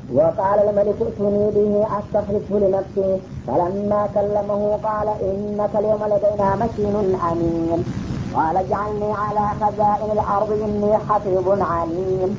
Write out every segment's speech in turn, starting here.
وقال الملك ائتوني به استخلصه لنفسي فلما كلمه قال انك اليوم لدينا مكين امين قال اجعلني على خزائن الارض اني حفيظ عليم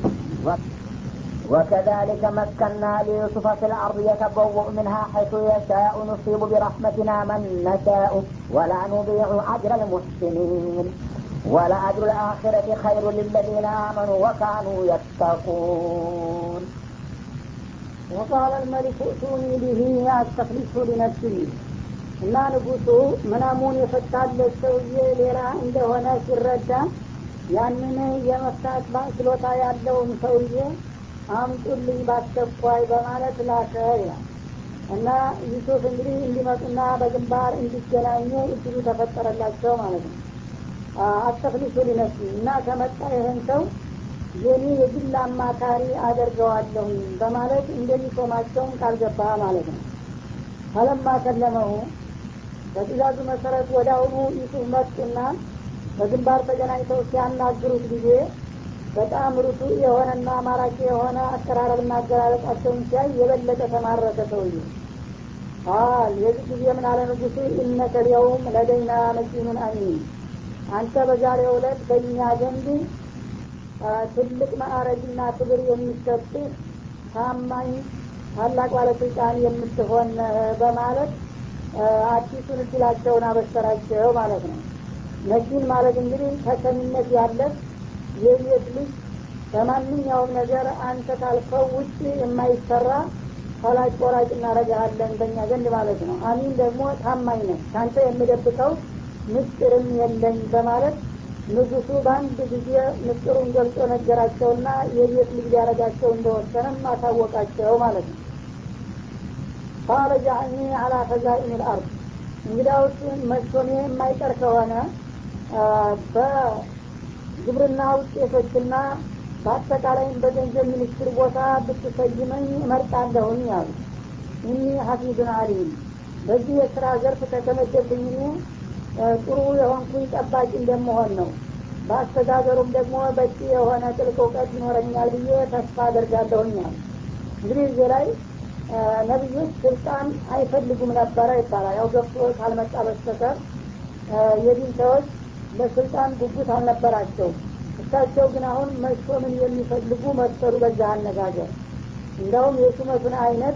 وكذلك مكنا ليوسف في الارض يتبوأ منها حيث يشاء نصيب برحمتنا من نشاء ولا نضيع اجر المحسنين ولأجر الآخرة خير للذين آمنوا وكانوا يتقون وقال الملك ائتوني به አስተክሊሱ ሊነፍሲ እና ንጉሱ ምናሙን የፈታለት ሰውዬ ሌላ እንደሆነ ሲረዳ ያንን የመፍታት ችሎታ ያለውን ሰውዬ አምጡልኝ ባስቸኳይ በማለት ላከ ይላል እና ዩሱፍ እንግዲህ እንዲመጡና በግንባር እንዲገናኙ እድሉ ተፈጠረላቸው ማለት ነው አስተክሊሱ ሊነፍሲ እና ከመጣ ይህን ሰው የኔ የግል አማካሪ አደርገዋለሁ በማለት እንደሚሾማቸውን ቃል ገባ ማለት ነው ፈለማ ከለመሁ በትእዛዙ መሰረት ወደ አሁኑ ዩሱፍ መጡና በግንባር ተገናኝተው ሲያናግሩት ጊዜ በጣም ርቱ የሆነና ማራኪ የሆነ አቀራረብና አገላለጻቸውን ሲያይ የበለጠ ተማረከ ሰውዬ ቃል የዚህ ጊዜ ምን አለ ንጉሱ ኢነከ ሊየውም ለደይና መኪኑን አሚን አንተ በዛሬው ዕለት በእኛ ዘንድ ትልቅ ማዕረግና ክብር የሚሰጥህ ታማኝ ታላቅ ባለስልጣን የምትሆን በማለት አዲሱን እድላቸውን አበሰራቸው ማለት ነው ነኪን ማለት እንግዲህ ተሰሚነት ያለህ የቤት ልጅ በማንኛውም ነገር አንተ ካልከው ውጭ የማይሰራ ፈላጭ ቆራጭ እናረጋለን በእኛ ዘንድ ማለት ነው አሚን ደግሞ ታማኝ ነህ ከአንተ የምደብቀው ምስጢርም የለኝ በማለት ንጉሱ በአንድ ጊዜ ምስጢሩን ገልጾ ነገራቸውና የቤት ልጅ ሊያረጋቸው እንደወሰነም አሳወቃቸው ማለት ነው ቃለ ጃዕኒ አላ ፈዛኢን ልአርድ እንግዳውስ መሾሜ የማይቀር ከሆነ በግብርና ውጤቶችና በአጠቃላይም በገንዘብ ሚኒስትር ቦታ ብትሰይመኝ እመርጣለሁኝ አሉ እኒ ሀፊዙን አሊም በዚህ የስራ ዘርፍ ከተመደብኝ ጥሩ የሆንኩኝ ጠባቂ እንደመሆን ነው በአስተዳደሩም ደግሞ በቂ የሆነ ጥልቅ እውቀት ይኖረኛል ብዬ ተስፋ አደርጋለሁኛል እንግዲህ እዚህ ላይ ነቢዮች ስልጣን አይፈልጉም ነበረ ይባላል ያው ገብቶ ካልመጣ በስተቀር የዲን ሰዎች ለስልጣን ጉጉት አልነበራቸው እሳቸው ግን አሁን መሾምን የሚፈልጉ መሰሉ በዛ አነጋገር እንደውም የሹመቱን አይነት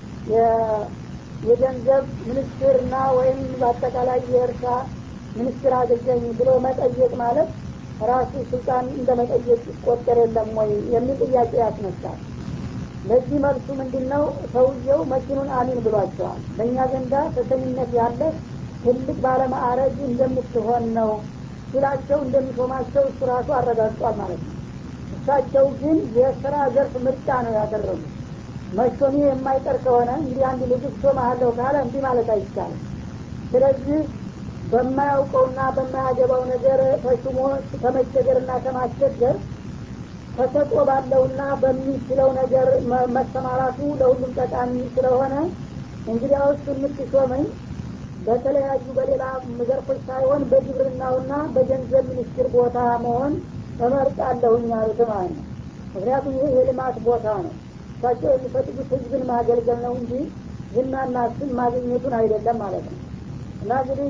የገንዘብ ሚኒስትርና ወይም በአጠቃላይ የእርሻ ሚኒስትር አገኘኝ ብሎ መጠየቅ ማለት ራሱ ስልጣን እንደ መጠየቅ ይቆጠር የለም ወይ የሚል ጥያቄ ያስነሳል ለዚህ መልሱ ምንድን ነው ሰውየው መኪኑን አሚን ብሏቸዋል በእኛ ዘንዳ ተሰሚነት ያለ ትልቅ ባለማዕረግ እንደምትሆን ነው ሲላቸው እንደሚሾማቸው እሱ ራሱ አረጋግጧል ማለት ነው እሳቸው ግን የስራ ዘርፍ ምርጫ ነው ያደረጉት መሾሜ የማይቀር ከሆነ እንግዲህ አንድ ንጉስ ሾመሃለሁ ካለ እንዲህ ማለት አይቻልም ስለዚህ በማያውቀውና በማያገባው ነገር ተሹሞ ከመቸገርና ከማስቸገር ተሰጦ ባለውና በሚችለው ነገር መሰማራቱ ለሁሉም ጠቃሚ ስለሆነ እንግዲያውስ የምትሾመኝ በተለያዩ በሌላ ዘርፎች ሳይሆን በግብርናውና በገንዘብ ሚኒስትር ቦታ መሆን እመርጣለሁኝ አሉት ማለት ነው ምክንያቱም ይህ የልማት ቦታ ነው እሳቸው የሚፈልጉት ህዝብን ማገልገል ነው እንጂ ዝናና ስም ማግኘቱን አይደለም ማለት ነው እና እንግዲህ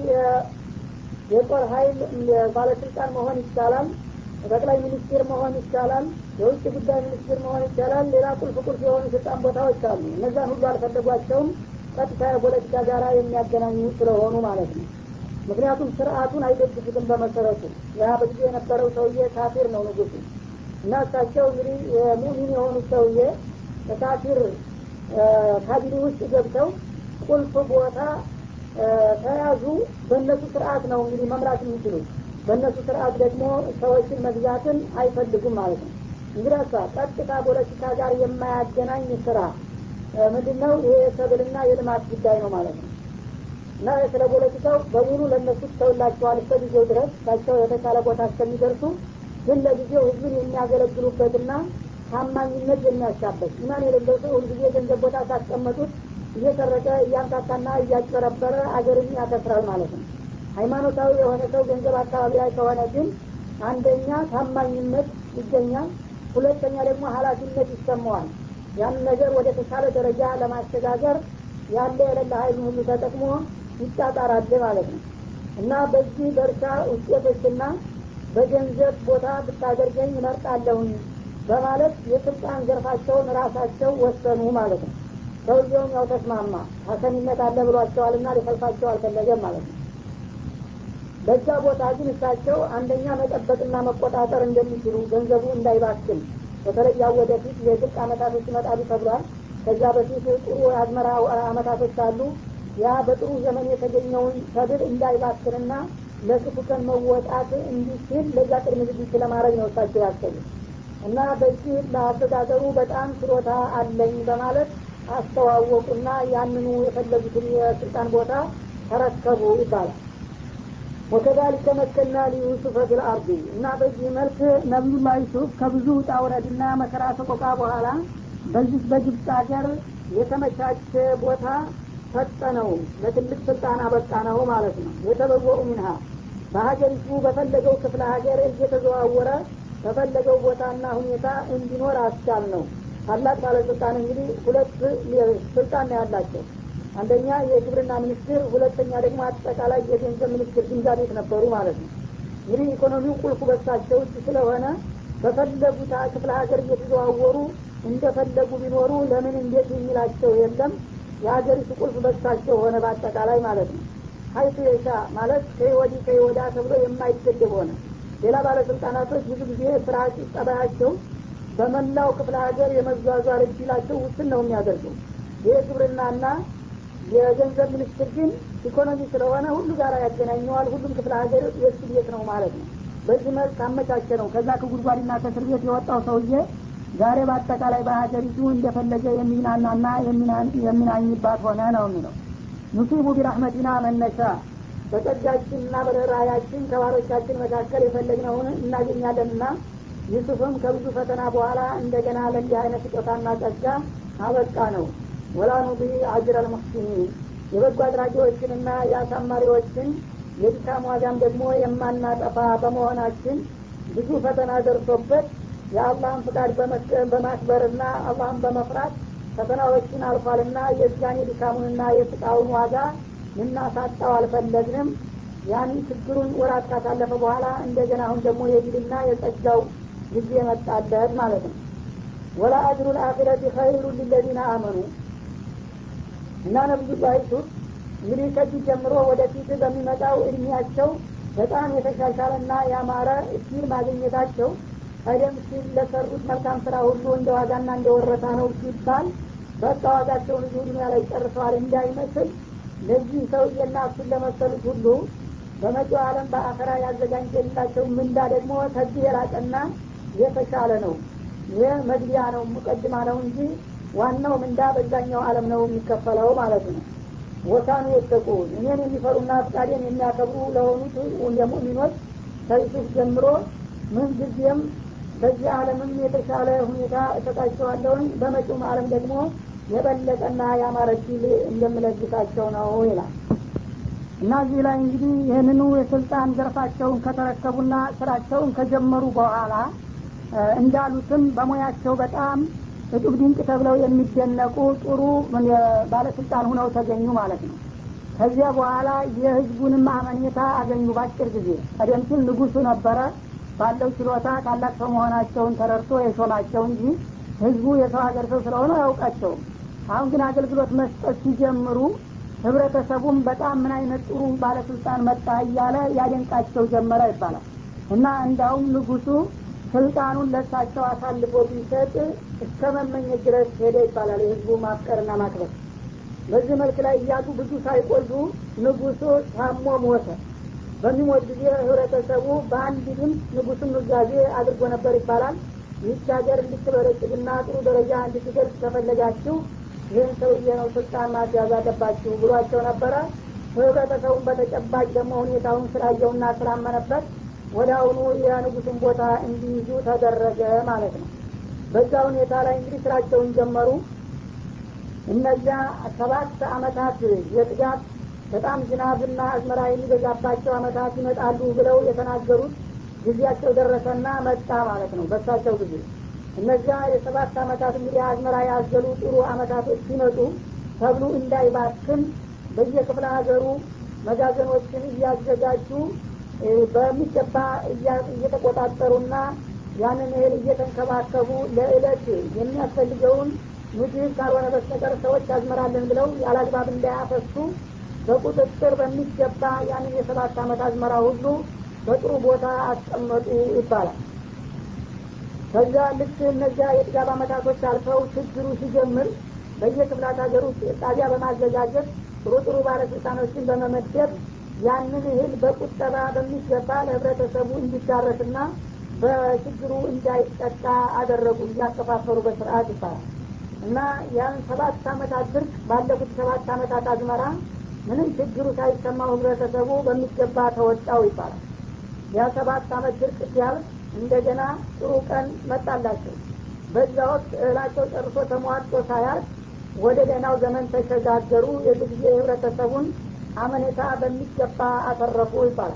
የጦር ሀይል ባለስልጣን መሆን ይቻላል ጠቅላይ ሚኒስትር መሆን ይቻላል የውጭ ጉዳይ ሚኒስትር መሆን ይቻላል ሌላ ቁልፍ ቁልፍ የሆኑ ስልጣን ቦታዎች አሉ እነዛን ሁሉ አልፈለጓቸውም ቀጥታ የፖለቲካ ጋራ የሚያገናኙ ስለሆኑ ማለት ነው ምክንያቱም ስርአቱን አይደግፉትም በመሰረቱ ያ በጊዜ የነበረው ሰውዬ ካፊር ነው ንጉሱ እና እሳቸው እንግዲህ የሙሚን የሆኑት ሰውዬ በካፊር ካቢኔ ውስጥ ገብተው ቁልፍ ቦታ ተያዙ በእነሱ ስርአት ነው እንግዲህ መምራት የሚችሉት በእነሱ ስርአት ደግሞ ሰዎችን መግዛትን አይፈልጉም ማለት ነው እንግዲህ ቀጥታ ፖለቲካ ጋር የማያገናኝ ስራ ምንድን ነው ይሄ የሰብልና የልማት ጉዳይ ነው ማለት ነው እና ስለ ፖለቲካው በሙሉ ለእነሱ ተውላቸዋል እስከ ጊዜው ድረስ ታቸው የተሻለ ቦታ እስከሚደርሱ ግን ለጊዜው ህዝብን የሚያገለግሉበትና ታማኝነት የሚያሻበት ኢማን የሌለው ሰው ሁልጊዜ ገንዘብ ቦታ ካስቀመጡት እየሰረቀ እያምታታና እያጭበረበረ አገርን ያከስራል ማለት ነው ሃይማኖታዊ የሆነ ሰው ገንዘብ አካባቢ ላይ ከሆነ ግን አንደኛ ታማኝነት ይገኛል ሁለተኛ ደግሞ ሀላፊነት ይሰማዋል ያን ነገር ወደ ተሻለ ደረጃ ለማሸጋገር ያለ የሌለ ሀይሉን ሁሉ ተጠቅሞ ይጣጣራል ማለት ነው እና በዚህ በእርሻ ውጤቶችና በገንዘብ ቦታ ብታደርገኝ እመርጣለሁኝ በማለት የስልጣን ዘርፋቸውን ራሳቸው ወሰኑ ማለት ነው ሰውየውም ያው ተስማማ ሀሰኒነት አለ ብሏቸዋልና ሊፈልፋቸው አልፈለገም ማለት ነው በዛ ቦታ ግን እሳቸው አንደኛ መጠበቅና መቆጣጠር እንደሚችሉ ገንዘቡ እንዳይባክን በተለይ ያው ወደፊት የድርቅ አመታቶች ይመጣሉ ተብሏል ከዛ በፊት ጥሩ የአዝመራ አመታቶች አሉ ያ በጥሩ ዘመን የተገኘውን ሰብል እንዳይባክንና ለክፉ ቀን መወጣት እንዲችል ለዛ ቅድመ ዝግጅት ለማድረግ ነው እሳቸው ያሰቡ እና በዚህ ለአስተዳደሩ በጣም ችሎታ አለኝ በማለት አስተዋወቁና ያንኑ የፈለጉትን የስልጣን ቦታ ተረከቡ ይባላል ወከዛሊከ መከና ሊዩሱፈ ፊልአርዲ እና በዚህ መልክ ነቢዩላህ ዩሱፍ ከብዙ ውጣ ውረድና መከራ ሰቆቃ በኋላ በዚህ በግብፅ ሀገር የተመቻቸ ቦታ ሰጠነው ለትልቅ ስልጣን አበቃ ነው ማለት ነው የተበወኡ ሚንሃ በሀገሪቱ በፈለገው ክፍለ ሀገር እየተዘዋወረ በፈለገው ቦታና ሁኔታ እንዲኖር አስቻል ነው ታላቅ ባለስልጣን እንግዲህ ሁለት ስልጣን ነው ያላቸው አንደኛ የግብርና ሚኒስትር ሁለተኛ ደግሞ አጠቃላይ የገንዘብ ሚኒስትር ግምጃ ቤት ነበሩ ማለት ነው እንግዲህ ኢኮኖሚው ቁልፉ በሳቸው እጅ ስለሆነ በፈለጉት ክፍለ ሀገር እየተዘዋወሩ እንደፈለጉ ቢኖሩ ለምን እንዴት የሚላቸው የለም የሀገሪቱ ቁልፍ በሳቸው ሆነ በአጠቃላይ ማለት ነው ሀይቱ የሻ ማለት ከወዲ ከወዳ ተብሎ የማይገደብ ሆነ ሌላ ባለስልጣናቶች ብዙ ጊዜ ስራች ጠባያቸው በመላው ክፍለ ሀገር የመዟዟር እድላቸው ውስን ነው የሚያደርገው ይህ ግብርናና የገንዘብ ሚኒስትር ግን ኢኮኖሚ ስለሆነ ሁሉ ጋር ያገናኘዋል ሁሉም ክፍለ ሀገር የእሱ ቤት ነው ማለት ነው በዚህ መልክ አመቻቸ ነው ከዛ ከጉድጓድና ከእስር ቤት የወጣው ሰውዬ ዛሬ በአጠቃላይ በሀገሪቱ እንደፈለገ የሚናናና የሚናኝባት ሆነ ነው የሚለው ኑሲቡ ቢራህመቲና መነሻ በጸጋችንና በርኅራያችን ከባሮቻችን መካከል የፈለግነውን እናገኛለንና ዩሱፍም ከብዙ ፈተና በኋላ እንደገና ለእንዲህ አይነት ስጦታና ጸጋ አበቃ ነው ወላ ኑቢ አጅር አልሙሕሲኒን የበጎ አድራጊዎችንና የአሳማሪዎችን የድካም ዋጋም ደግሞ የማናጠፋ በመሆናችን ብዙ ፈተና ደርሶበት የአላህን ፍቃድ በማክበርና አላህን በመፍራት ፈተናዎችን አልፏልና የዛን የድካሙንና የስቃውን ዋጋ ልናሳጣው አልፈለግንም ያን ችግሩን ወራት ካሳለፈ በኋላ እንደገና አሁን ደግሞ የድልና የጸጋው ጊዜ መጣለት ማለት ነው ወላ አጅሩ ልአኪረቲ ኸይሩ ሊለዚነ አመኑ እና ነብዩላህ ዩሱፍ እንግዲህ ከዚህ ጀምሮ ወደፊት በሚመጣው እድሜያቸው በጣም የተሻሻለና ያማረ እድል ማግኘታቸው ቀደም ሲል ለሰሩት መልካም ስራ ሁሉ እንደ ዋጋና እንደ ወረታ ነው ሲባል በቃ ዋጋቸውን እዚሁ ዱኒያ ላይ ጨርሰዋል እንዳይመስል ለዚህ ሰውዬና እሱን ለመሰሉት ሁሉ በመጪው ዓለም በአኸራ ያዘጋጀላቸው ምንዳ ደግሞ ከዚህ የላቀና የተሻለ ነው ይህ መግቢያ ነው ሙቀድማ ነው እንጂ ዋናው ምንዳ በዛኛው ዓለም ነው የሚከፈለው ማለት ነው ወሳኑ የተቁን እኔን የሚፈሩና ፍቃዴን የሚያከብሩ ለሆኑት የሙእሚኖች ከዩሱፍ ጀምሮ ምን ጊዜም በዚህ ዓለምም የተሻለ ሁኔታ እሰጣቸዋለሁኝ በመጪውም ዓለም ደግሞ የበለጠና ያማረ ድል እንደምለግሳቸው ነው ይላል እና እዚህ ላይ እንግዲህ ይህንኑ የስልጣን ዘርፋቸውን ከተረከቡና ስራቸውን ከጀመሩ በኋላ እንዳሉትም በሙያቸው በጣም እጡብ ድንቅ ተብለው የሚደነቁ ጥሩ ባለስልጣን ሁነው ተገኙ ማለት ነው ከዚያ በኋላ የህዝቡንም አመኔታ አገኙ ባጭር ጊዜ ቀደም ሲል ንጉሱ ነበረ ባለው ችሎታ ታላቅ ሰው መሆናቸውን ተረድቶ የሾማቸው እንጂ ህዝቡ የሰው ሀገር ሰው ስለሆነ አያውቃቸውም አሁን ግን አገልግሎት መስጠት ሲጀምሩ ህብረተሰቡም በጣም ምን አይነት ጥሩ ባለስልጣን መጣ እያለ ያደንቃቸው ጀመረ ይባላል እና እንዳውም ንጉሱ ስልጣኑን ለሳቸው አሳልፎ ቢሰጥ እስከ መመኘት ድረስ ሄደ ይባላል የህዝቡ ማፍቀርና ማክበር በዚህ መልክ ላይ እያሉ ብዙ ሳይቆዩ ንጉሱ ታሞ ሞተ በሚሞት ጊዜ ህብረተሰቡ በአንድ ድምፅ ንጉሱን ኑዛዜ አድርጎ ነበር ይባላል ይህች ሀገር እንድትበረጭግና ጥሩ ደረጃ እንድትደርስ ከፈለጋችሁ ይህን ሰውዬ ነው ስልጣን ማስያዝ አለባችሁ ብሏቸው ነበረ ህብረተሰቡን በተጨባጭ ደግሞ ሁኔታውን ስላየውና ስላመነበት ወደ አሁኑ የንጉሱን ቦታ እንዲይዙ ተደረገ ማለት ነው በዛ ሁኔታ ላይ እንግዲህ ስራቸውን ጀመሩ እነዚያ ሰባት አመታት የጥጋት በጣም ዝናብና አዝመራ የሚበዛባቸው አመታት ይመጣሉ ብለው የተናገሩት ጊዜያቸው ደረሰና መጣ ማለት ነው በሳቸው ጊዜ እነዚያ የሰባት አመታት እንግዲህ አዝመራ ያዘሉ ጥሩ አመታቶች ሲመጡ ተብሉ እንዳይባክን በየክፍለ ሀገሩ መጋዘኖችን እያዘጋጁ በሚገባ እየተቆጣጠሩና ያንን እህል እየተንከባከቡ ለእለት የሚያስፈልገውን ምግብ ካልሆነ በስተቀር ሰዎች ያዝመራለን ብለው ያላግባብ እንዳያፈሱ በቁጥጥር በሚገባ ያንን የሰባት አመት አዝመራ ሁሉ በጥሩ ቦታ አስቀመጡ ይባላል ከዛ ልክ እነዚያ የጥጋብ አመታቶች አልፈው ችግሩ ሲጀምር በየክፍላት ሀገር ውስጥ ጣቢያ በማዘጋጀት ጥሩ ጥሩ ባለስልጣኖችን በመመደብ ያንን እህል በቁጠባ በሚገባ ለህብረተሰቡ እንዲዳረስና በችግሩ እንዳይጠቃ አደረጉ እያከፋፈሩ በስርአት ይባላል እና ያን ሰባት አመታት ድርቅ ባለፉት ሰባት አመታት አዝመራ ምንም ችግሩ ሳይሰማው ህብረተሰቡ በሚገባ ተወጣው ይባላል ያ ሰባት አመት ድርቅ ሲያልፍ እንደገና ጥሩ ቀን መጣላቸው በዛ ወቅት እህላቸው ጨርሶ ተሟጦ ሳያልፍ ወደ ደህናው ዘመን ተሸጋገሩ የዚህ ጊዜ የህብረተሰቡን አመኔታ በሚገባ አተረፉ ይባላል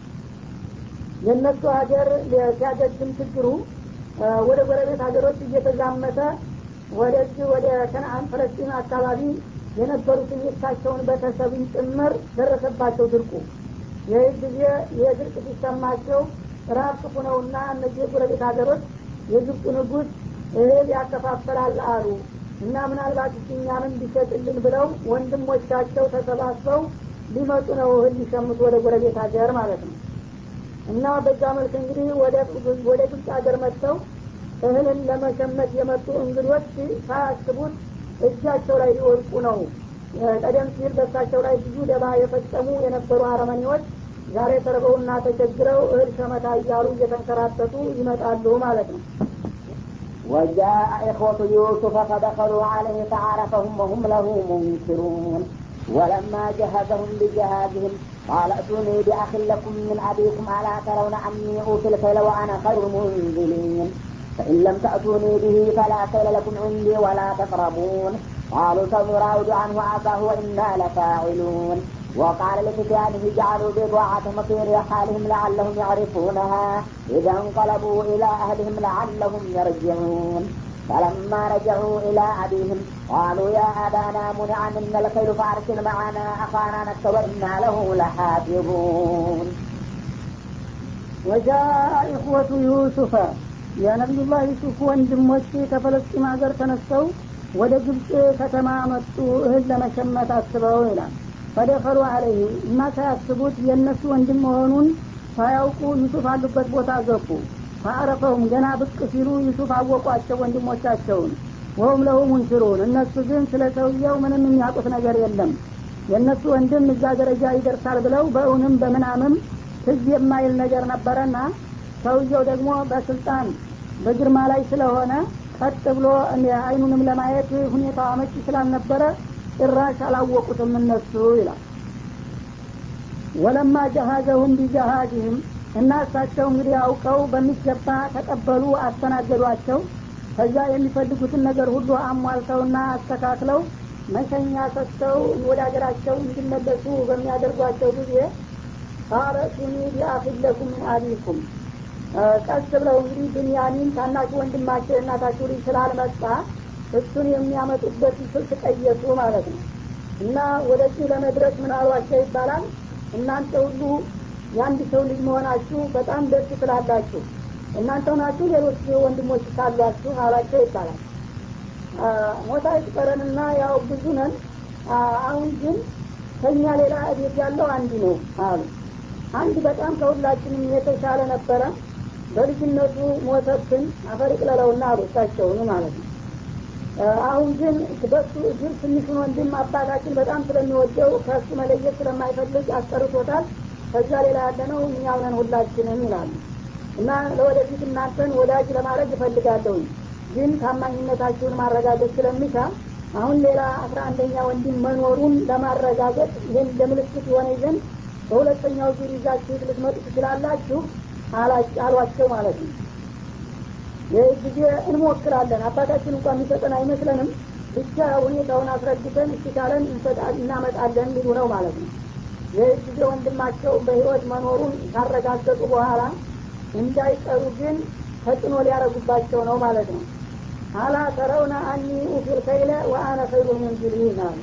የእነሱ ሀገር ሲያገግም ችግሩ ወደ ጎረቤት ሀገሮች እየተዛመተ ወደዚህ ወደ ከነአን ፈለስጢን አካባቢ የነበሩትን የእሳቸውን ቤተሰብን ጭምር ደረሰባቸው ድርቁ ይህ ጊዜ የድርቅ ሲሰማቸው ራብ ክፉ ነውና እነዚህ የጎረቤት ሀገሮች የግብፁ ንጉስ እህል ያከፋፈላል አሉ እና ምናልባት እኛንም ቢሸጥልን ብለው ወንድሞቻቸው ተሰባስበው ሊመጡ ነው እህል ሊሸምቱ ወደ ጎረቤት ሀገር ማለት ነው እና በዛ መልክ እንግዲህ ወደ ግብፅ ሀገር መጥተው እህልን ለመሸመት የመጡ እንግዶች ሳያስቡት እጃቸው ላይ ሊወድቁ ነው ቀደም ሲል በሳቸው ላይ ብዙ ደባ የፈጸሙ የነበሩ አረመኔዎች ዛሬ ተርበውና ተቸግረው እህል ሸመታ እያሉ እየተንከራተቱ ይመጣሉ ማለት ነው وجاء إخوة يوسف فدخلوا عليه فعرفهم وهم له منكرون ولما جهزهم بجهازهم قال ائتوني بأخ لكم من أبيكم ألا ترون أني أوفي الكيل وأنا خير المنزلين فإن لم تأتوني به فلا كيل لكم عندي ولا تقربون قالوا سنراود عنه عصاه وإنا لفاعلون وقال لفتيانه جعلوا بضاعتهم في رحالهم لعلهم يعرفونها إذا انقلبوا إلى أهلهم لعلهم يرجعون فلما رجعوا إلى أبيهم قالوا يا أبانا منع منا الخيل فأرسل معنا أخانا نكتب وإنا له لحافظون وجاء إخوة يوسف የነቢዩላህ ዩሱፍ ወንድሞች ከፈለስጢን ሀገር ተነስተው ወደ ግብፅ ከተማ መጡ እህል ለመሸመት አስበው ይላል ፈደኸሉ አለይህ እና ሳያስቡት የእነሱ ወንድም መሆኑን ሳያውቁ ዩሱፍ አሉበት ቦታ ገቡ ፈአረፈውም ገና ብቅ ሲሉ ዩሱፍ አወቋቸው ወንድሞቻቸውን ወሁም ለሁ ሙንክሩን እነሱ ግን ስለ ሰውየው ምንም የሚያውቁት ነገር የለም የእነሱ ወንድም እዛ ደረጃ ይደርሳል ብለው በእውንም በምናምም ትዝ የማይል ነገር ነበረና ሰውየው ደግሞ በስልጣን በግርማ ላይ ስለሆነ ቀጥ ብሎ አይኑንም ለማየት ሁኔታ አመቺ ስላልነበረ ጭራሽ አላወቁትም እነሱ ይላል ወለማ ጀሃዘሁም ቢጀሃዝህም እና እሳቸው እንግዲህ አውቀው በሚገባ ተቀበሉ አስተናገዷቸው ከዛ የሚፈልጉትን ነገር ሁሉ አሟልተውና አስተካክለው መሸኛ ሰጥተው ወደ ሀገራቸው እንዲመለሱ በሚያደርጓቸው ጊዜ ቃለ ቱኒ ቢአፊለኩም ምን አቢኩም ቀስ ብለው እንግዲህ ብንያሚን ታናሹ ወንድማቸው የእናታችሁ ልጅ ስላልመጣ እሱን የሚያመጡበት ስልት ቀየሱ ማለት ነው እና ወደዚህ ለመድረስ ምን አሏቸው ይባላል እናንተ ሁሉ የአንድ ሰው ልጅ መሆናችሁ በጣም ደስ ትላላችሁ እናንተ ናችሁ ሌሎች ወንድሞች ካሏችሁ አሏቸው ይባላል ሞታ ይቅጠረንና ያው ብዙ ነን አሁን ግን ከኛ ሌላ እቤት ያለው አንድ ነው አሉ አንድ በጣም ከሁላችንም የተሻለ ነበረ በልጅነቱ ሞተብን አፈር ይቅለለውና አሉ እሳቸውን ማለት ነው አሁን ግን በሱ እግር ትንሹን ወንድም አባታችን በጣም ስለሚወደው ከእሱ መለየት ስለማይፈልግ አስጠርቶታል ከዛ ሌላ ያለ ነው እኛው ነን ሁላችንም ይላሉ እና ለወደፊት እናንተን ወዳጅ ለማድረግ እፈልጋለሁኝ ግን ታማኝነታችሁን ማረጋገጥ ስለሚሻ አሁን ሌላ አስራ አንደኛ ወንድም መኖሩን ለማረጋገጥ ይህን ለምልክት የሆነ ዘንድ በሁለተኛው ዙር ይዛችሁ ልትመጡ ትችላላችሁ አሏቸው ማለት ነው ይህ ጊዜ እንሞክራለን አባታችን እንኳን የሚሰጠን አይመስለንም ብቻ ሁኔታውን አስረድተን እስኪቻለን እናመጣለን ሊሉ ነው ማለት ነው ይህ ጊዜ ወንድማቸው በህይወት መኖሩን ካረጋገጡ በኋላ እንዳይቀሩ ግን ተጽዕኖ ሊያረጉባቸው ነው ማለት ነው አላ ተረውነ አኒ ኡፊል ከይለ ወአነ ኸይሩ ሙንዚሊን አሉ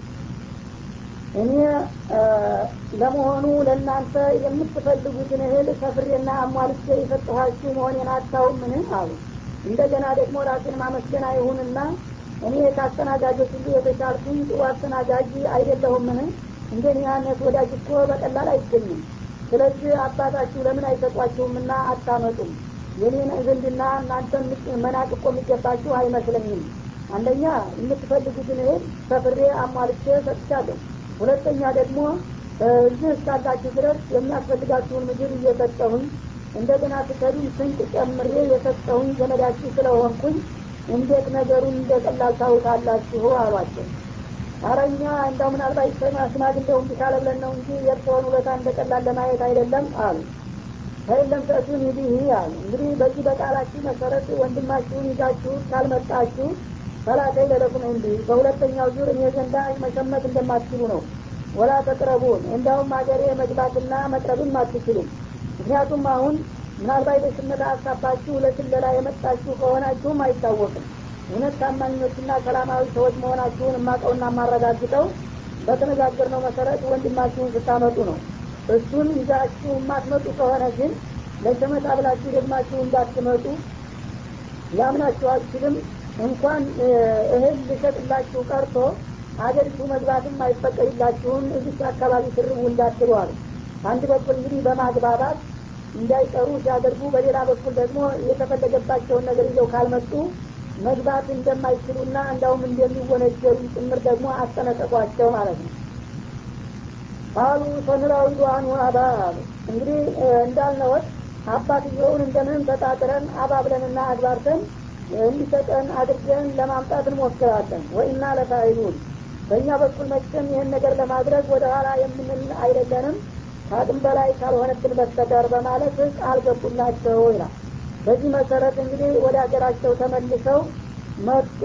እኔ ለመሆኑ ለእናንተ የምትፈልጉትን እህል ሰፍሬና አሟልቼ የሰጠኋችሁ መሆኔን አታውምን አሉ እንደገና ደግሞ ራሴን ማመስገን አይሁንና እኔ ከአስተናጋጆች ሁሉ የተሻልኩኝ ጥሩ አስተናጋጅ አይደለሁምን እንደኔ አይነት ወዳጅ እኮ በቀላል አይገኝም ስለዚህ አባታችሁ ለምን አይሰጧችሁምና አታመጡም የኔን ዝንድና እናንተ መናቅ እኮ የሚገባችሁ አይመስለኝም አንደኛ የምትፈልጉትን እህል ሰፍሬ አሟልቼ ሰጥቻለሁ ሁለተኛ ደግሞ እዚህ እስካላችሁ ድረስ የሚያስፈልጋችሁን ምግብ እየሰጠሁኝ እንደገና ትከዱን ስንቅ ጨምሬ የሰጠሁኝ ዘመዳችሁ ስለሆንኩኝ እንዴት ነገሩን እንደ ቀላል ታውታላችሁ አሏቸው አረኛ እንዳው ምናልባት ሽማግሌው እንዲህ ካለ ብለን ነው እንጂ የእርስዎን ውለታ እንደ ቀላል ለማየት አይደለም አሉ ከየለም ተእቱን ይዲህ አሉ እንግዲህ በዚህ በቃላችሁ መሰረት ወንድማችሁን ይዛችሁ ካልመጣችሁ ፈላተይ ለለኩም እንዲህ በሁለተኛው ዙር እኔ ዘንዳ መሸመት እንደማትችሉ ነው ወላ ተቅረቡን እንዳውም ሀገሬ መግባትና መቅረብም አትችሉም ምክንያቱም አሁን ምናልባት በሽመታ ሀሳባችሁ ለስለላ የመጣችሁ ከሆናችሁም አይታወቅም እውነት ታማኞችና ሰላማዊ ሰዎች መሆናችሁን የማቀውና የማረጋግጠው በተነጋገርነው መሰረት ወንድማችሁን ስታመጡ ነው እሱን ይዛችሁ የማትመጡ ከሆነ ግን ለሸመታ ብላችሁ ደግማችሁ እንዳትመጡ ሊያምናችሁ አልችልም እንኳን እህል ልሸጥላችሁ ቀርቶ አገሪቱ መግባትም አይፈቀድላችሁም እዚች አካባቢ ስርቡ እንዳትሉ አሉ አንድ በኩል እንግዲህ በማግባባት እንዳይቀሩ ሲያደርጉ በሌላ በኩል ደግሞ የተፈለገባቸውን ነገር ይዘው ካልመጡ መግባት እንደማይችሉና እንዳውም እንደሚወነጀሉ ጭምር ደግሞ አስጠነቀቋቸው ማለት ነው ቃሉ ሰንራዊ ዱአኑ አባ አሉ እንግዲህ እንዳልነወት አባትየውን እንደምንም ተጣጥረን አባብለንና አግባርተን እንዲሰጠን አድርገን ለማምጣት እንሞክራለን ወይና ለፋይሉን በእኛ በኩል መቼም ይህን ነገር ለማድረግ ወደ ኋላ የምንል አይደለንም ከአቅም በላይ ካልሆነብን በስተቀር በማለት ቃል ገቡላቸው ይላል በዚህ መሰረት እንግዲህ ወደ ሀገራቸው ተመልሰው መጡ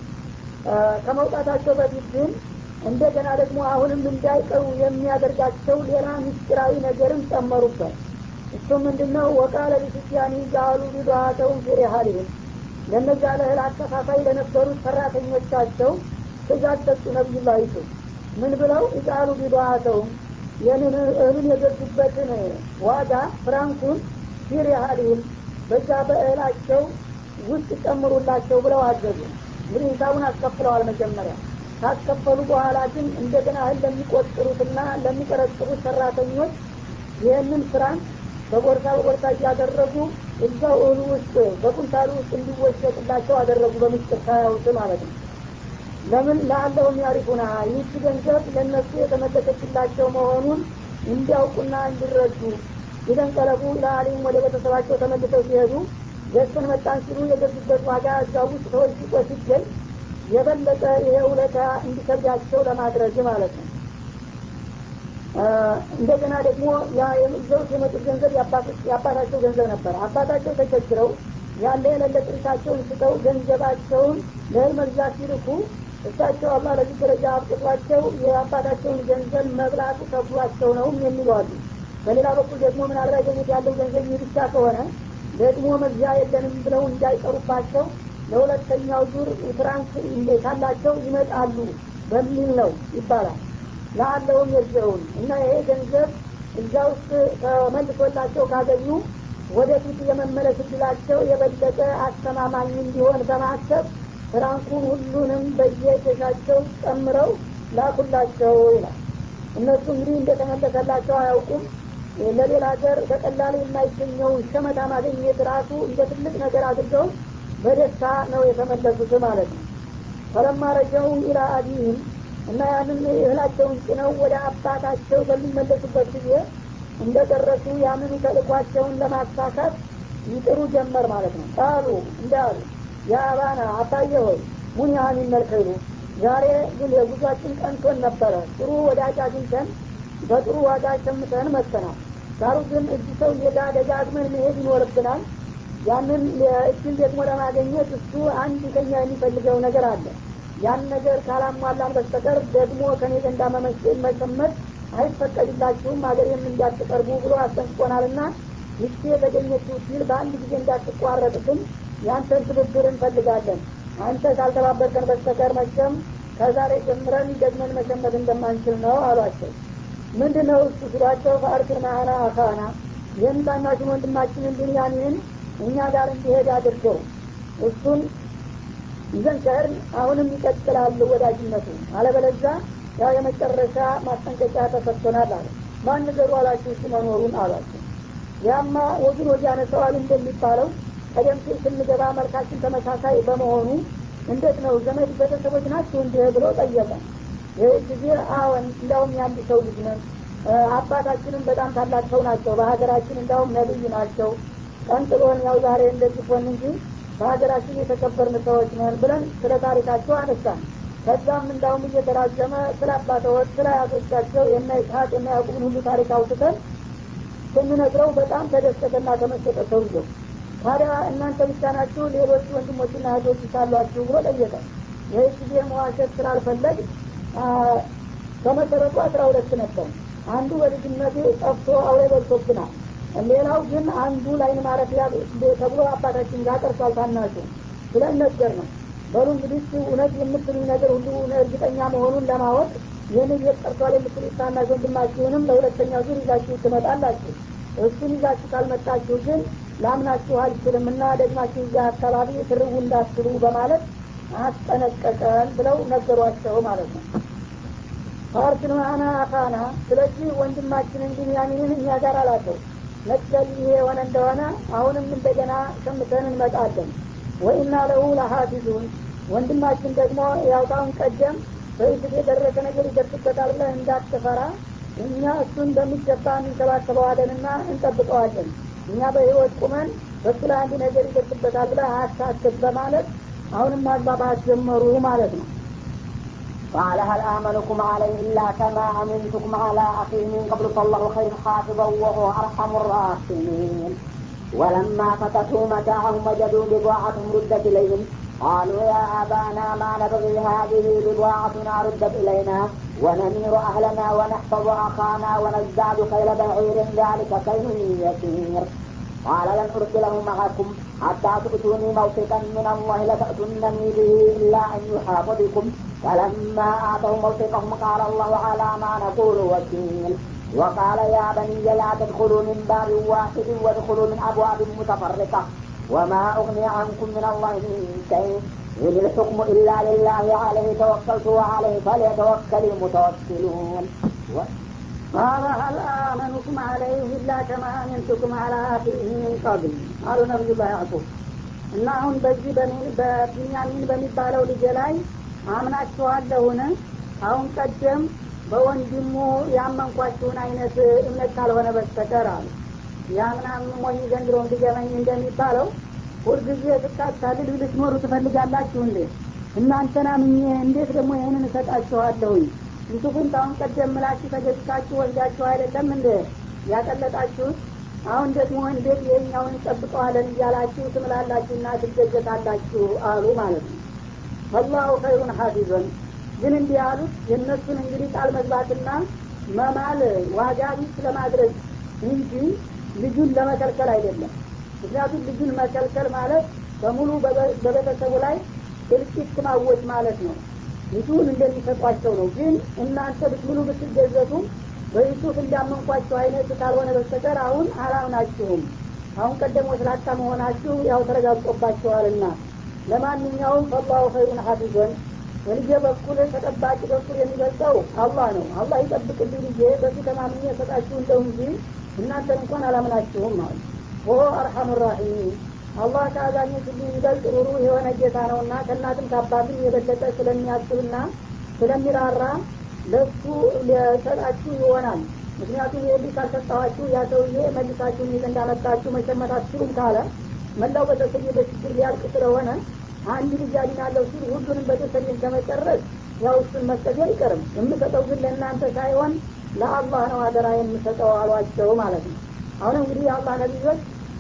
ከመውጣታቸው በፊት ግን እንደገና ደግሞ አሁንም እንዳይቀሩ የሚያደርጋቸው ሌላ ምስጢራዊ ነገርም ጨመሩበት እሱ ምንድነው ወቃለ ሊስቲያኒ ጃአሉ ቢዱሃተውን ፊሪሃሊህም ለነዛ ለእህል አከፋፋይ ለነበሩት ሰራተኞቻቸው ትእዛዝ ሰጡ ነቢዩላ ይሱፍ ምን ብለው ይቃሉ ቢዱሃተውም ይህንን እህሉን የገዙበትን ዋጋ ፍራንኩን ፊሪሃሊህም በዛ በእህላቸው ውስጥ ጨምሩላቸው ብለው አዘዙ እንግዲህ ሂሳቡን አስከፍለዋል መጀመሪያ ካስከፈሉ በኋላ ግን እንደገና እህል ለሚቆጥሩትና ለሚቀረጥሩት ሰራተኞች ይህንን ስራን በቦርሳ በቦርሳ እያደረጉ እዛው እህሉ ውስጥ በቁንታሉ ውስጥ እንዲወሸጥላቸው አደረጉ በምስጢር ሳያውት ማለት ነው ለምን ለአለሁም ያሪፉና ይህች ገንዘብ ለእነሱ የተመለሰችላቸው መሆኑን እንዲያውቁና እንዲረዱ ይደንቀለቡ ለአሊም ወደ ቤተሰባቸው ተመልሰው ሲሄዱ ገዝተን መጣን ሲሉ የገዙበት ዋጋ እዛ ውስጥ ተወሽቆ ሲገኝ የበለጠ ይሄ ውለታ እንዲከብዳቸው ለማድረግ ማለት ነው እንደገና ደግሞ ይዘውት የመጡት ገንዘብ የአባታቸው ገንዘብ ነበር አባታቸው ተቸግረው ያለ የሌለ ጥሪታቸውን ስተው ገንዘባቸውን ለእህል መግዛት ሲልኩ እሳቸው አላህ ለዚህ ደረጃ አብቅቷቸው የአባታቸውን ገንዘብ መብላቱ ከብሏቸው ነው የሚሉ አሉ በሌላ በኩል ደግሞ ምናልባት ገኘት ያለው ገንዘብ ይህ ብቻ ከሆነ ደግሞ መግዣ የለንም ብለው እንዳይቀሩባቸው ለሁለተኛው ዙር ፍራንክ ካላቸው ይመጣሉ በሚል ነው ይባላል ለአለውም የዘውን እና ይሄ ገንዘብ እዛ ውስጥ ተመልሶላቸው ካገኙ ወደፊት የመመለስ እድላቸው የበለጠ አስተማማኝ እንዲሆን በማሰብ ፍራንኩን ሁሉንም በየኬሻቸው ጨምረው ላኩላቸው ይላል እነሱ እንግዲህ እንደተመለሰላቸው አያውቁም ለሌላ ሀገር በቀላሉ የማይገኘውን ሸመታ ማግኘት ራሱ እንደ ትልቅ ነገር አድርገው በደስታ ነው የተመለሱት ማለት ነው ፈለማ ረጀው ኢላ አቢህም እና ያንን እህላቸውን ጭነው ወደ አባታቸው በሚመለሱበት ጊዜ እንደደረሱ ያንኑ ተልኳቸውን ለማሳካት ይጥሩ ጀመር ማለት ነው ቃሉ እንዳሉ የአባና አባየ ሆይ ሙኒሃን ይመልከሉ ዛሬ ግን የጉዟችን ቀንቶን ነበረ ጥሩ ወዳጅ አግኝተን በጥሩ ዋጋ ሸምተን መጥተናል ዳሩ ግን እጅ ሰው ሄዳ ደጋግመን መሄድ ይኖርብናል ያንን እጅን ደግሞ ለማገኘት እሱ አንድ ከኛ የሚፈልገው ነገር አለ ያን ነገር ካላሟላን በስተቀር ደግሞ ከኔ ዘንዳ መመሸመት አይፈቀድላችሁም ሀገሬም እንዳትቀርቡ ብሎ አስጠንቅቆናልና ይቺ የተገኘችው ሲል በአንድ ጊዜ እንዳትቋረጥ ግን ያንተን ትብብር እንፈልጋለን አንተ ካልተባበርከን በስተቀር መቼም ከዛሬ ጀምረን ደግመን መሸመት እንደማንችል ነው አሏቸው ምንድን ነው እሱ ሲሏቸው ፈአርክን ማአና አካና ይህን ታናሽን ወንድማችንን ብንያሚን እኛ ጋር እንዲሄድ አድርገው እሱን ይዘን ከህርን አሁንም ይቀጥላል ወዳጅነቱ አለበለዛ ያው የመጨረሻ ማስጠንቀቂያ ተሰጥቶናል አለ ማን ነገሩ አላችሁ እሱ መኖሩን አሏቸው ያማ ወግን ወዲያ ነሰዋል እንደሚባለው ቀደም ሲል ስንገባ መልካችን ተመሳሳይ በመሆኑ እንዴት ነው ዘመድ ቤተሰቦች ናቸው እንዲህ ብሎ ጠየቀ ይህ ጊዜ አዎን እንዲያውም የአንድ ሰው ልጅ ነን አባታችንም በጣም ታላቅ ሰው ናቸው በሀገራችን እንዲያውም ነብይ ናቸው ቀንጥሎን ያው ዛሬ እንደዚህ ሆን እንጂ በሀገራችን የተከበርን ሰዎች ነን ብለን ስለ ታሪካቸው አነሳን ከዛም እንዳውም እየተራዘመ ስለ አባተወት ስለ አያቶቻቸው የነ ይስሐቅ የነ ያዕቁብን ሁሉ ታሪክ አውጥተን ስንነግረው በጣም ተደሰተና ተመሰጠ ሰውየው ታዲያ እናንተ ብቻ ናችሁ ሌሎች ወንድሞችና እህቶች ሳሏችሁ ብሎ ጠየቀ ይህ ጊዜ መዋሸት ስላልፈለግ ከመሰረቱ አስራ ሁለት ነበር አንዱ በልጅነቱ ጠፍቶ አውሬ በልቶብናል ሌላው ግን አንዱ ላይን ማረፊያ ተብሎ አባታችን ጋር ቀርቷል ታናሹ ብለን ነገር ነው በሉ እንግዲህ እውነት የምትሉኝ ነገር ሁሉ እርግጠኛ መሆኑን ለማወቅ ይህን ቤት ቀርቷል የምትሉት ታናሽ ወንድማችሁንም ለሁለተኛ ዙር ይዛችሁ ትመጣላችሁ እሱን ይዛችሁ ካልመጣችሁ ግን ላምናችሁ አልችልም እና ደግማችሁ እዚያ አካባቢ ትርቡ እንዳትሉ በማለት አስጠነቀቀን ብለው ነገሯቸው ማለት ነው ፋርስን ማአና አካና ስለዚህ ወንድማችንን ቢንያሚንን እኛ ጋር አላቸው መክተል ይሄ የሆነ እንደሆነ አሁንም እንደገና ሸምተን እንመጣለን ወኢና ለሁ ለሀፊዙን ወንድማችን ደግሞ ያውታውን ቀደም በይስት የደረሰ ነገር ይደርስበታል ብለህ እንዳትፈራ እኛ እሱን በሚገባ እንንከባከበዋለንና እንጠብቀዋለን እኛ በህይወት ቁመን በሱ ላይ አንድ ነገር ይደርስበታል ብለህ አያሳስብ በማለት አሁንም ማግባባት ጀመሩ ማለት ነው قال هل آمنكم عليه إلا كما أمنتكم على أخي من قبل فالله خير حافظا وهو أرحم الراحمين ولما فتحوا متاعهم وجدوا بضاعتهم ردت إليهم قالوا يا أبانا ما نبغي هذه بضاعتنا ردت إلينا ونمير أهلنا ونحفظ أخانا ونزداد خيل بعير ذلك كيل يسير قال لن أرسله معكم حتى تؤتوني موثقا من الله لتأتونني به إلا أن يحاط بكم فلما آتوا موثقهم قال الله على ما نقول وكيل وقال يا بني لا تدخلوا من باب واحد وادخلوا من أبواب متفرقة وما أغني عنكم من الله من شيء إن الحكم إلا لله عليه توكلت وعليه فليتوكل المتوكلون قال هل آمنكم عليه إلا كما أمنتكم على أخيه من قبل قالوا نبي الله يعقوب እና አሁን በዚህ በቢንያሚን በሚባለው ልጅ ላይ አምናችኋለሁን አሁን ቀደም በወንድሙ ያመንኳችሁን አይነት እምነት ካልሆነ በስተቀር አሉ ያምናም ሞኝ ዘንድሮ እንዲገመኝ እንደሚባለው ሁልጊዜ ስታታልል ልትኖሩ ትፈልጋላችሁ እንዴ እናንተና ምኜ እንዴት ደግሞ ይህንን እሰጣችኋለሁኝ ዩሱፍን ታሁን ቀደም ምላችሁ ተገዝታችሁ ወልዳችሁ አይደለም እንደ ያቀለጣችሁት አሁን ደግሞ እንዴት ይህኛውን እንጠብቀዋለን እያላችሁ ትምላላችሁና ትገዘታላችሁ አሉ ማለት ነው አላሁ ኸይሩን ሀፊዘን ግን እንዲህ ያሉት የእነሱን እንግዲህ ቃል መግባትና መማል ዋጋ ቢስ ለማድረግ እንጂ ልጁን ለመከልከል አይደለም ምክንያቱም ልጁን መከልከል ማለት በሙሉ በቤተሰቡ ላይ እልቂት ማወጅ ማለት ነው ልጁን እንደሚሰጧቸው ነው ግን እናንተ ብትምሉ ብትገዘቱ በዩሱፍ እንዳመንኳቸው አይነት ካልሆነ በስተቀር አሁን አላምናችሁም አሁን ቀደም ወስላታ መሆናችሁ ያው ተረጋግጦባችኋልና ለማንኛውም ፈላሁ ኸይሩን ሀፊዞን በልጄ በኩል ተጠባቂ በኩል የሚበልጠው አላህ ነው አላህ ይጠብቅልኝ ልጄ በሱ ተማምኜ ሰጣችሁ እንደው እንጂ እናንተን እንኳን አላምናችሁም ማለት ወሆ አርሐሙ ራሒሚን አላህ ከአዛኞች ሁሉ ይበልጥ ሩሩ የሆነ ጌታ ነውና ከእናትም ከአባትም የበለጠ ስለሚያስብና ስለሚራራ ለሱ ሊሰጣችሁ ይሆናል ምክንያቱም ይህ ካልሰጠኋችሁ ያ ሰውዬ መልሳችሁ ይዘ እንዳመጣችሁ መሸመት አትችሉም ካለ መላው ቤተሰብ በችግር ሊያልቅ ስለሆነ አንድ ልጅ አድናለሁ ሲል ሁሉንም ቤተሰብን ከመጨረስ ያው እሱን መስጠት አይቀርም የምሰጠው ግን ለእናንተ ሳይሆን ለአላህ ነው አደራ የምሰጠው አሏቸው ማለት ነው አሁን እንግዲህ የአላህ ነቢዮች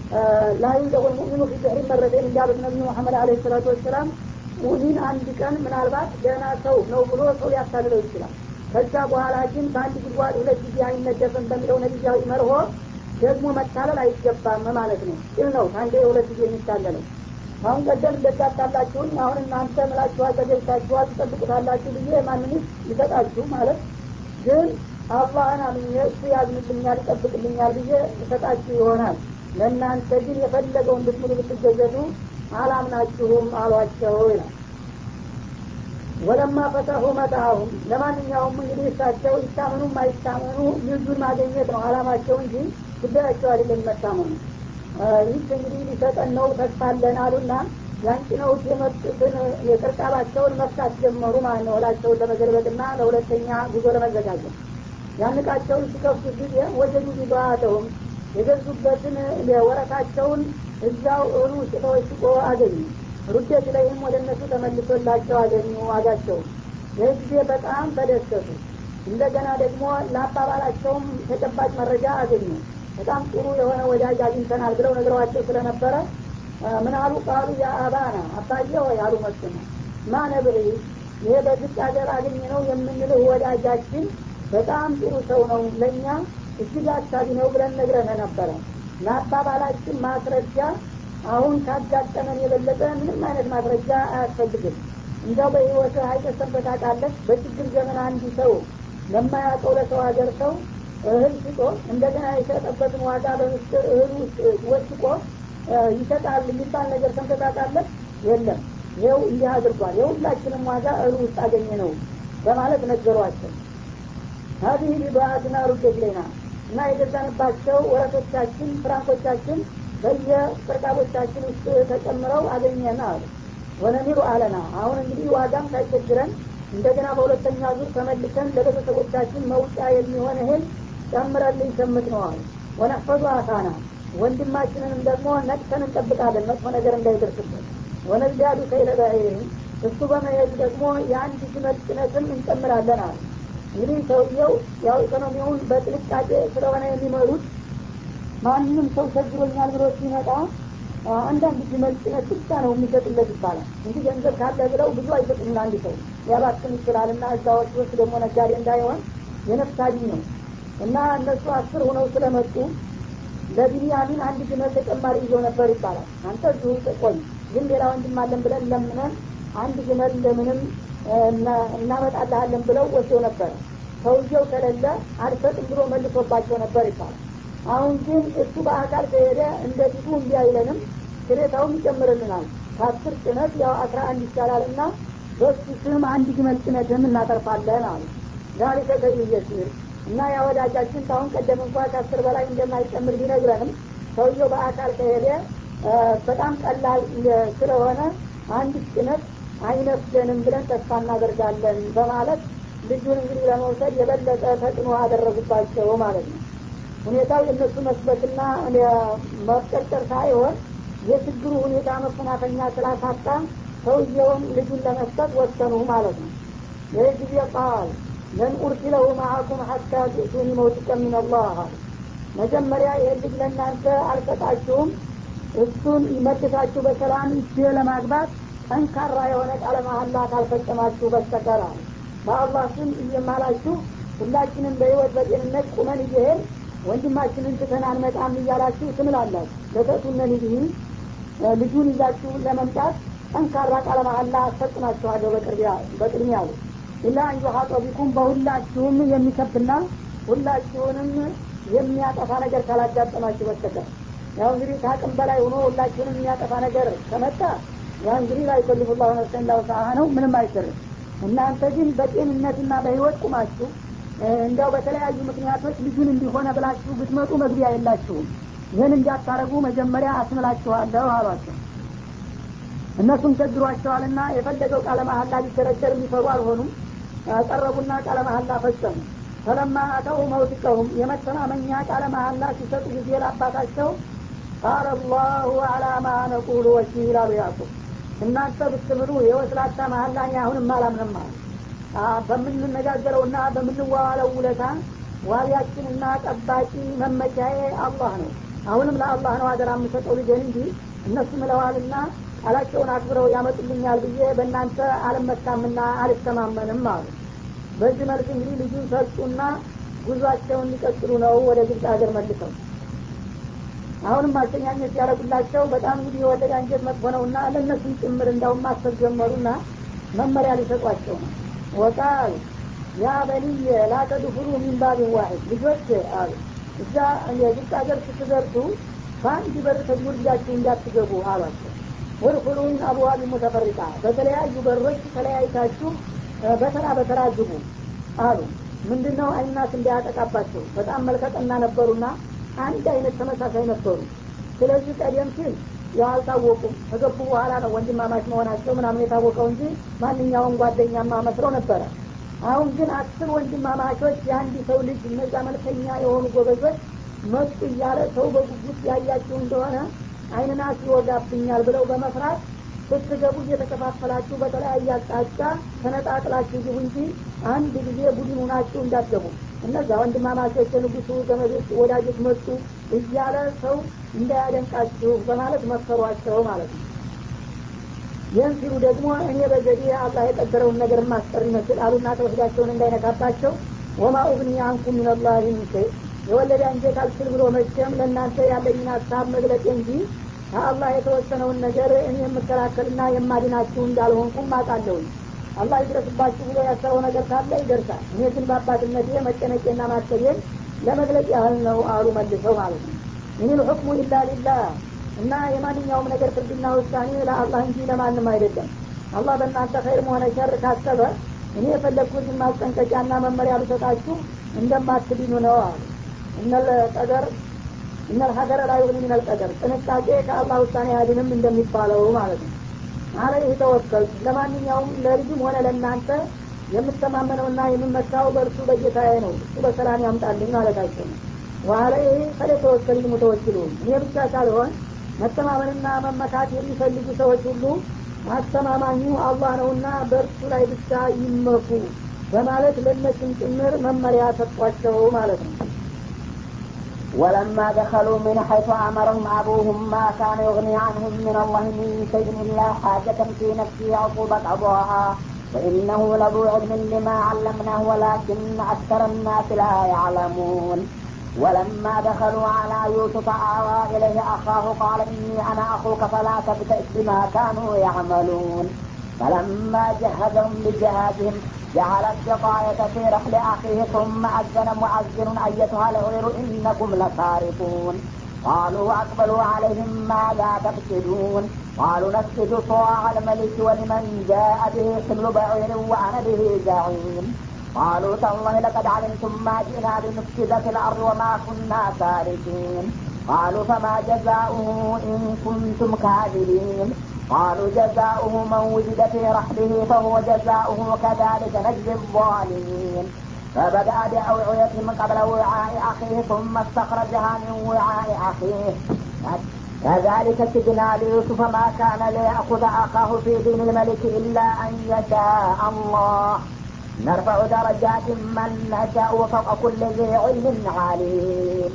ላ ዩንደቁል ሙእሚኑ ፊ ጀህሪ መረቴን እንዳሉት ነቢዩ መሐመድ አለ ሰላቱ ወሰላም ሙሚን አንድ ቀን ምናልባት ገና ሰው ነው ብሎ ሰው ሊያታልለው ይችላል ከዛ በኋላ ግን በአንድ ጉድጓድ ሁለት ጊዜ አይነደፍም በሚለው ነቢያዊ መርሆ ደግሞ መታለል አይገባም ማለት ነው ይህ ነው አንዴ የሁለት ጊዜ የሚታለለው አሁን ቀደም እንደጋጣላችሁኝ አሁን እናንተ ምላችኋል ተገኝታችኋል ትጠብቁታላችሁ ብዬ ማንንስ ይሰጣችሁ ማለት ግን አላህን አምኜ እሱ ያዝንልኛል ይጠብቅልኛል ብዬ ይሰጣችሁ ይሆናል ለእናንተ ግን የፈለገውን ብትምሉ ብትገዘቱ አላምናችሁም አሏቸው ይላል ወለማ ፈተሁ መጣሁም ለማንኛውም እንግዲህ እሳቸው ይታመኑም አይታመኑ ልጁን ማገኘት ነው አላማቸው እንጂ ጉዳያቸው አይደለም መታመኑ ይህ እንግዲህ ሊሰጠን ነው ተስፋ አለን አሉና ያንጭነውት የመጡትን የቅርቃባቸውን መፍታት ጀመሩ ማለት ነው እላቸውን ለመገልበጥና ለሁለተኛ ጉዞ ለመዘጋጀት ያንቃቸውን ሲከፍቱ ጊዜ ወጀዱ ቢባተውም የገዙበትን ወረታቸውን እዛው እህሉ ውስጥ ተወሽቆ አገኙ ሩዴት ላይም ወደ እነሱ ተመልሶላቸው አገኙ ዋጋቸውን ይህ ጊዜ በጣም ተደሰቱ እንደገና ደግሞ ለአባባላቸውም ተጨባጭ መረጃ አገኙ በጣም ጥሩ የሆነ ወዳጅ አግኝተናል ብለው ነግረዋቸው ስለነበረ ምን አሉ ቃሉ ያ አባና አባዬ ሆይ አሉ መስነ ማ ነብሪ ይሄ በግጭ ሀገር አገኘ ነው የምንልህ ወዳጃችን በጣም ጥሩ ሰው ነው ለእኛ እጅግ አሳቢ ነው ብለን ነግረነ ነበረ ለአባባላችን ማስረጃ አሁን ካጋጠመን የበለጠ ምንም አይነት ማስረጃ አያስፈልግም እንደው በህይወት አይተሰበት አቃለች በችግር ዘመን አንድ ሰው ለማያውቀው ለሰው ሀገር ሰው እህል ሽጦ እንደገና የሸጠበትን ዋጋ በምስጢር እህል ውስጥ ወስቆ ይሰጣል የሚባል ነገር ሰምተታቃለች የለም ይኸው እንዲህ አድርጓል የሁላችንም ዋጋ እህል ውስጥ አገኘ ነው በማለት ነገሯቸው ሀዚህ ሊባአትና ሩዴት ሌና እና የገዛንባቸው ወረቶቻችን ፍራንኮቻችን በየቅርቃቦቻችን ውስጥ ተጨምረው አገኘን አሉ ወነሚሩ አለና አሁን እንግዲህ ዋጋም ሳይቸግረን እንደገና በሁለተኛ ዙር ተመልሰን ለቤተሰቦቻችን መውጫ የሚሆን እህል ጨምረልኝ ሸምት ነው አሉ ወነፈዙ አሳና ወንድማችንንም ደግሞ ነቅተን እንጠብቃለን መጥፎ ነገር እንዳይደርስበት ወነዚያዱ ከይለባይህም እሱ በመሄዱ ደግሞ የአንድ ግመል ጭነትም እንጨምራለን አሉ እንግዲህ ሰውየው ያው ኢኮኖሚውን በጥንቃቄ ስለሆነ የሚመሩት ማንም ሰው ቸግሮኛል ብሎ ሲመጣ አንዳንድ ግመል ጭነት ብቻ ነው የሚሰጥለት ይባላል እንጂ ገንዘብ ካለ ብለው ብዙ አይሰጥም ለአንድ ሰው ሊያባክን ይችላል እና እዛ ወስዶስ ደግሞ ነጋዴ እንዳይሆን የነፍስ አድኝ ነው እና እነሱ አስር ሆነው ስለመጡ ለቢንያሚን አንድ ግመል ተጨማሪ ይዞ ነበር ይባላል አንተ እዚሁ ቆይ ግን ሌላ ወንድም አለን ብለን ለምነን አንድ ግመል እንደምንም እናመጣልሃለን ብለው ወስደው ነበረ ሰውየው ከሌለ አልሰጥም ብሎ መልሶባቸው ነበር ይባላል አሁን ግን እሱ በአካል ከሄደ እንደዚሁ እንዲ አይለንም ክሬታውም ይጨምርልናል ከአስር ጭነት ያው አስራ አንድ ይቻላል እና በሱ ስም አንድ ግመል ጭነትም እናተርፋለን አሉ ዛሊከ ከይየሲር እና ያ ወዳጃችን ታሁን ቀደም እንኳ ከአስር በላይ እንደማይጨምር ቢነግረንም ሰውየው በአካል ከሄደ በጣም ቀላል ስለሆነ አንድ ጭነት አይነፍገንም ብለን ተስፋ እናደርጋለን በማለት ልጁን እንግዲህ ለመውሰድ የበለጠ ተጽዕኖ አደረጉባቸው ማለት ነው ሁኔታው የእነሱ መስበትና መቀጨር ሳይሆን የችግሩ ሁኔታ መፈናፈኛ ስላሳጣ ሰውየውን ልጁን ለመስጠት ወሰኑ ማለት ነው ይህ ጊዜ ቃል ለን ኡርሲለሁ ማአኩም ሐታ ትእቱኒ መውቲቀ ምን አላህ መጀመሪያ ይህን ልጅ ለእናንተ አልሰጣችሁም እሱን መልሳችሁ በሰላም እጅ ለማግባት ጠንካራ የሆነ ቃለ መሀላ ካልፈጸማችሁ በስተቀር በአላህ ስም እየማላችሁ ሁላችንም በህይወት በጤንነት ቁመን እየሄድ ወንድማችንን ትተን አንመጣም እያላችሁ ትምላላችሁ ለተቱነ ልጅህ ልጁን ይዛችሁ ለመምጣት ጠንካራ ቃለ መሀላ አስፈጽማችኋለሁ በቅድሚያ አሉ ኢላ አንዩሀጦ ቢኩም በሁላችሁም የሚከብና ሁላችሁንም የሚያጠፋ ነገር ካላጋጠማችሁ በስተቀር ያው እንግዲህ ከአቅም በላይ ሆኖ ሁላችሁንም የሚያጠፋ ነገር ከመጣ ያ እንግዲህ ላይ ከልፍ ላሁ ነፍሰን ላውሳሀ ነው ምንም አይሰርም እናንተ ግን በጤንነትና በህይወት ቁማችሁ እንዲያው በተለያዩ ምክንያቶች ልጁን እንዲሆነ ብላችሁ ብትመጡ መግቢያ የላችሁም ይህን እንዲያታረጉ መጀመሪያ አስምላችኋለሁ አሏቸው እነሱም ቸግሯቸዋልና የፈለገው ቃለ መሀላ ሊደረደር የሚፈሩ አልሆኑም ቀረቡና ቃለ መሀላ ፈጸሙ ፈለማ አተው መውቲቀሁም የመተማመኛ ቃለ መሀላ ሲሰጡ ጊዜ ለአባታቸው ቃለ አላሁ አላ ማ ነቁሉ ወኪል አሉ ያዕቁብ እናንተ ብትምሉ የወስላታ መሀላ እኔ አሁንም አላምንም አሉ በምንነጋገረውና በምንዋዋለው ውለታ ዋቢያችንና ጠባቂ መመቻዬ አላህ ነው አሁንም ለአላህ ነው አደራ የምሰጠው ልጅን እንጂ እነሱ ምለዋልና ቃላቸውን አክብረው ያመጡልኛል ብዬ በእናንተ አልመካምና አልተማመንም አሉ በዚህ መልክ እንግዲህ ልጁን ሰጡና ጉዟቸውን ሊቀጥሉ ነው ወደ ግብፅ ሀገር መልሰው አሁንም ማስተኛኘት ያደረጉላቸው በጣም እንግዲህ የወለደ አንጀት መጥፎ ነውና ለእነሱም ጭምር እንዳውም ማሰብ ጀመሩና መመሪያ ሊሰጧቸው ነው ወቃል ያ በልየ ላተድፍሩ ሚን ባቢን ዋሂድ ልጆች አሉ እዛ የግብፅ ሀገር ስትደርሱ በአንድ በር ተጉርጃችሁ እንዳትገቡ አሏቸው ወድኩሉን አብዋቢ ሙተፈሪቃ በተለያዩ በሮች ተለያይታችሁ በተራ በተራ ግቡ አሉ ምንድን ነው አይናት እንዳያጠቃባቸው በጣም መልከጠና ነበሩና አንድ አይነት ተመሳሳይ ነበሩ ስለዚህ ቀደም ሲል ያው አልታወቁም ከገቡ በኋላ ነው ወንድማማች መሆናቸው ምናምን የታወቀው እንጂ ማንኛውም ጓደኛማ መስለው ነበረ አሁን ግን አስር ወንድማማቾች የአንድ ሰው ልጅ እነዛ መልከኛ የሆኑ ጎበዞች መጡ እያለ ሰው በጉጉት ያያችሁ እንደሆነ አይንና ይወጋብኛል ብለው በመፍራት ስትገቡ እየተከፋፈላችሁ በተለያየ አቅጣጫ ተነጣጥላችሁ ግቡ እንጂ አንድ ጊዜ ቡድን ሁናችሁ እንዳትገቡ እነዛ ወንድማማቾች የንጉሱ ዘመዶች ወዳጆች መጡ እያለ ሰው እንዳያደንቃችሁ በማለት መከሯቸው ማለት ነው ይህን ሲሉ ደግሞ እኔ በዘዴ አላህ የቀደረውን ነገር ማስቀር ይመስል አሉና ተወስዳቸውን እንዳይነካባቸው ወማ ኡግኒ አንኩም ሚነላህ ምን ሸይ የወለደ አንጀት አልችል ብሎ መቼም ለእናንተ ያለኝን ሀሳብ መግለጤ እንጂ ከአላህ የተወሰነውን ነገር እኔ የምከላከልና የማድናችሁ እንዳልሆንኩም አውቃለሁኝ አላህ ይድረስባችሁ ብሎ ያሰበው ነገር ካለ ይደርሳል እኔ ግን በአባትነቴ መጨነቄና ማሰቤን ለመግለጽ ያህል ነው አሉ መልሰው ማለት ነው ኢኒል ሑክሙ ኢላ ሊላህ እና የማንኛውም ነገር ፍርድና ውሳኔ ለአላህ እንጂ ለማንም አይደለም አላህ በእናንተ ኸይርም ሆነ ሸር ካሰበ እኔ የፈለግኩትን ማስጠንቀቂያና መመሪያ ልሰጣችሁ እንደማትድኑ ነው አሉ እነል ቀደር እነል ሀገረ ላይ ዩግኒ ሚነል ቀደር ጥንቃቄ ከአላህ ውሳኔ አያድንም እንደሚባለው ማለት ነው አለይህ ተወከል ለማንኛውም ለልጅም ሆነ ለእናንተ የምተማመነውና የምመካው በእርሱ በጌታዬ ነው እሱ በሰላም ያምጣልኝ ማለታቸው ነው ዋለይህ ፈለተወከል ሙተወኪሉን እኔ ብቻ ሳልሆን መተማመንና መመካት የሚፈልጉ ሰዎች ሁሉ አስተማማኙ አላህ ነውና በእርሱ ላይ ብቻ ይመኩ በማለት ለእነሱም ጭምር መመሪያ ሰጧቸው ማለት ነው ولما دخلوا من حيث أمرهم أبوهم ما كان يغني عنهم من الله من شيء إلا حاجة في نفسه عقوبة قضاها وإنه لذو علم لما علمناه ولكن أكثر الناس لا يعلمون ولما دخلوا على يوسف آوى إليه أخاه قال إني أنا أخوك فلا تبتئس بما كانوا يعملون فلما جهزهم بجهازهم جعل السقاية في رحل أخيه ثم أذن مؤذن أيتها العير إنكم لسارقون قالوا أقبلوا عليهم ماذا تفسدون قالوا نفسد صواع الملك ولمن جاء به حمل بعير وأنا به زعيم قالوا تالله لقد علمتم ما جئنا لنفسد في الأرض وما كنا سارقين قالوا فما جزاؤه إن كنتم كاذبين قالوا جزاؤه من وجد في رحله فهو جزاؤه كذلك نجزي الظالمين فبدأ بأوعيتهم قبل وعاء أخيه ثم استخرجها من وعاء أخيه كذلك كدنا ليوسف ما كان ليأخذ أخاه في دين الملك إلا أن يشاء الله نرفع درجات من نشاء وفوق كل ذي علم عليم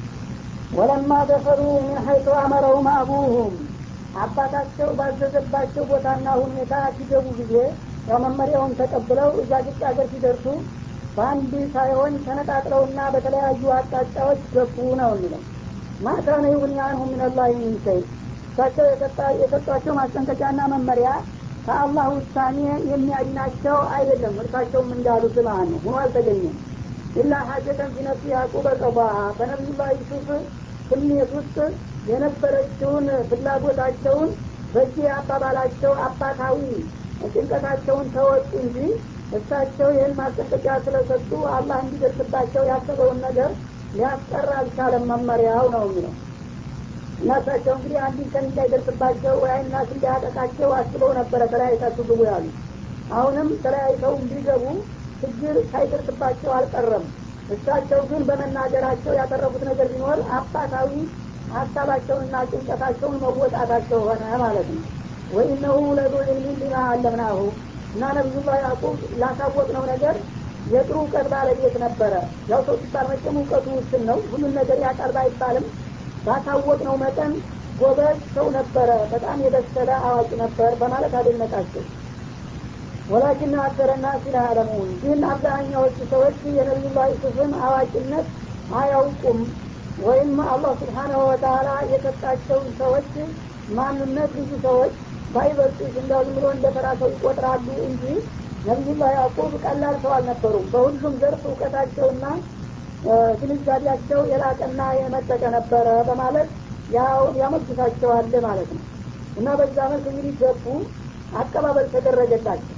ولما دخلوا من حيث أمرهم أبوهم አባታቸው ባዘዘባቸው ቦታና ሁኔታ ሲገቡ ጊዜ ያው መመሪያውን ተቀብለው እዛ ግጭ ሀገር ሲደርሱ በአንድ ሳይሆን ተነጣጥለውና በተለያዩ አቅጣጫዎች ገቡ ነው የሚለው ማካነ ይሁን አንሁ ሚንላህ ሚንሸይ እሳቸው የሰጧቸው ማስጠንቀቂያና መመሪያ ከአላህ ውሳኔ የሚያድናቸው አይደለም እርሳቸውም እንዳሉት ማለት ነው ሆኖ አልተገኘም ኢላ ሀጀተን ፊነፍሲ ያዕቁበ ቀባሃ በነቢዩላህ ዩሱፍ ስሜት ውስጥ የነበረችውን ፍላጎታቸውን በዚህ አባባላቸው አባታዊ ጭንቀታቸውን ተወጡ እንጂ እሳቸው ይህን ማስጠንቀቂያ ስለሰጡ አላህ እንዲደርስባቸው ያሰበውን ነገር ሊያስቀር አልቻለም መመሪያው ነው የሚለው እና እሳቸው እንግዲህ አንድን ቀን እንዳይደርስባቸው ወይ አይናት እንዳያጠቃቸው አስበው ነበረ ተለያይታችሁ ግቡ ያሉ አሁንም ተለያይተው እንዲገቡ ችግር ሳይደርስባቸው አልቀረም እሳቸው ግን በመናገራቸው ያተረፉት ነገር ቢኖር አባታዊ ሀሳባቸውንና ጭንቀታቸውን መወጣታቸው ሆነ ማለት ነው ወኢነሁ ለዙ ዕልሚን ሊማ አለምናሁ እና ነቢዩላህ ያዕቁብ ላሳወቅነው ነገር የጥሩ እውቀት ባለቤት ነበረ ያው ሰው ሲባል መቼም እውቀቱ ውስን ነው ሁሉን ነገር ያቃል ባይባልም ባሳወቅነው መጠን ጎበዝ ሰው ነበረ በጣም የበሰለ አዋቂ ነበር በማለት አደነቃቸው ወላኪን አክተረና ሲላ አለሙን ግን አብዛኛዎቹ ሰዎች የነቢዩላህ ዩሱፍን አዋቂነት አያውቁም ወይም አላህ ስብሓናሁ ወተላ የሰጣቸውን ሰዎች ማንነት ብዙ ሰዎች ባይበልጡ እንዳው ዝም ብሎ እንደ ተራ ሰው ይቆጥራሉ እንጂ ነቢዩላህ ያዕቁብ ቀላል ሰው አልነበሩም በሁሉም ዘርፍ እውቀታቸውና ግንዛቤያቸው የላቀና የመጠቀ ነበረ በማለት ያው ያመግሳቸዋል ማለት ነው እና በዛ መልክ እንግዲህ ገቡ አቀባበል ተደረገላቸው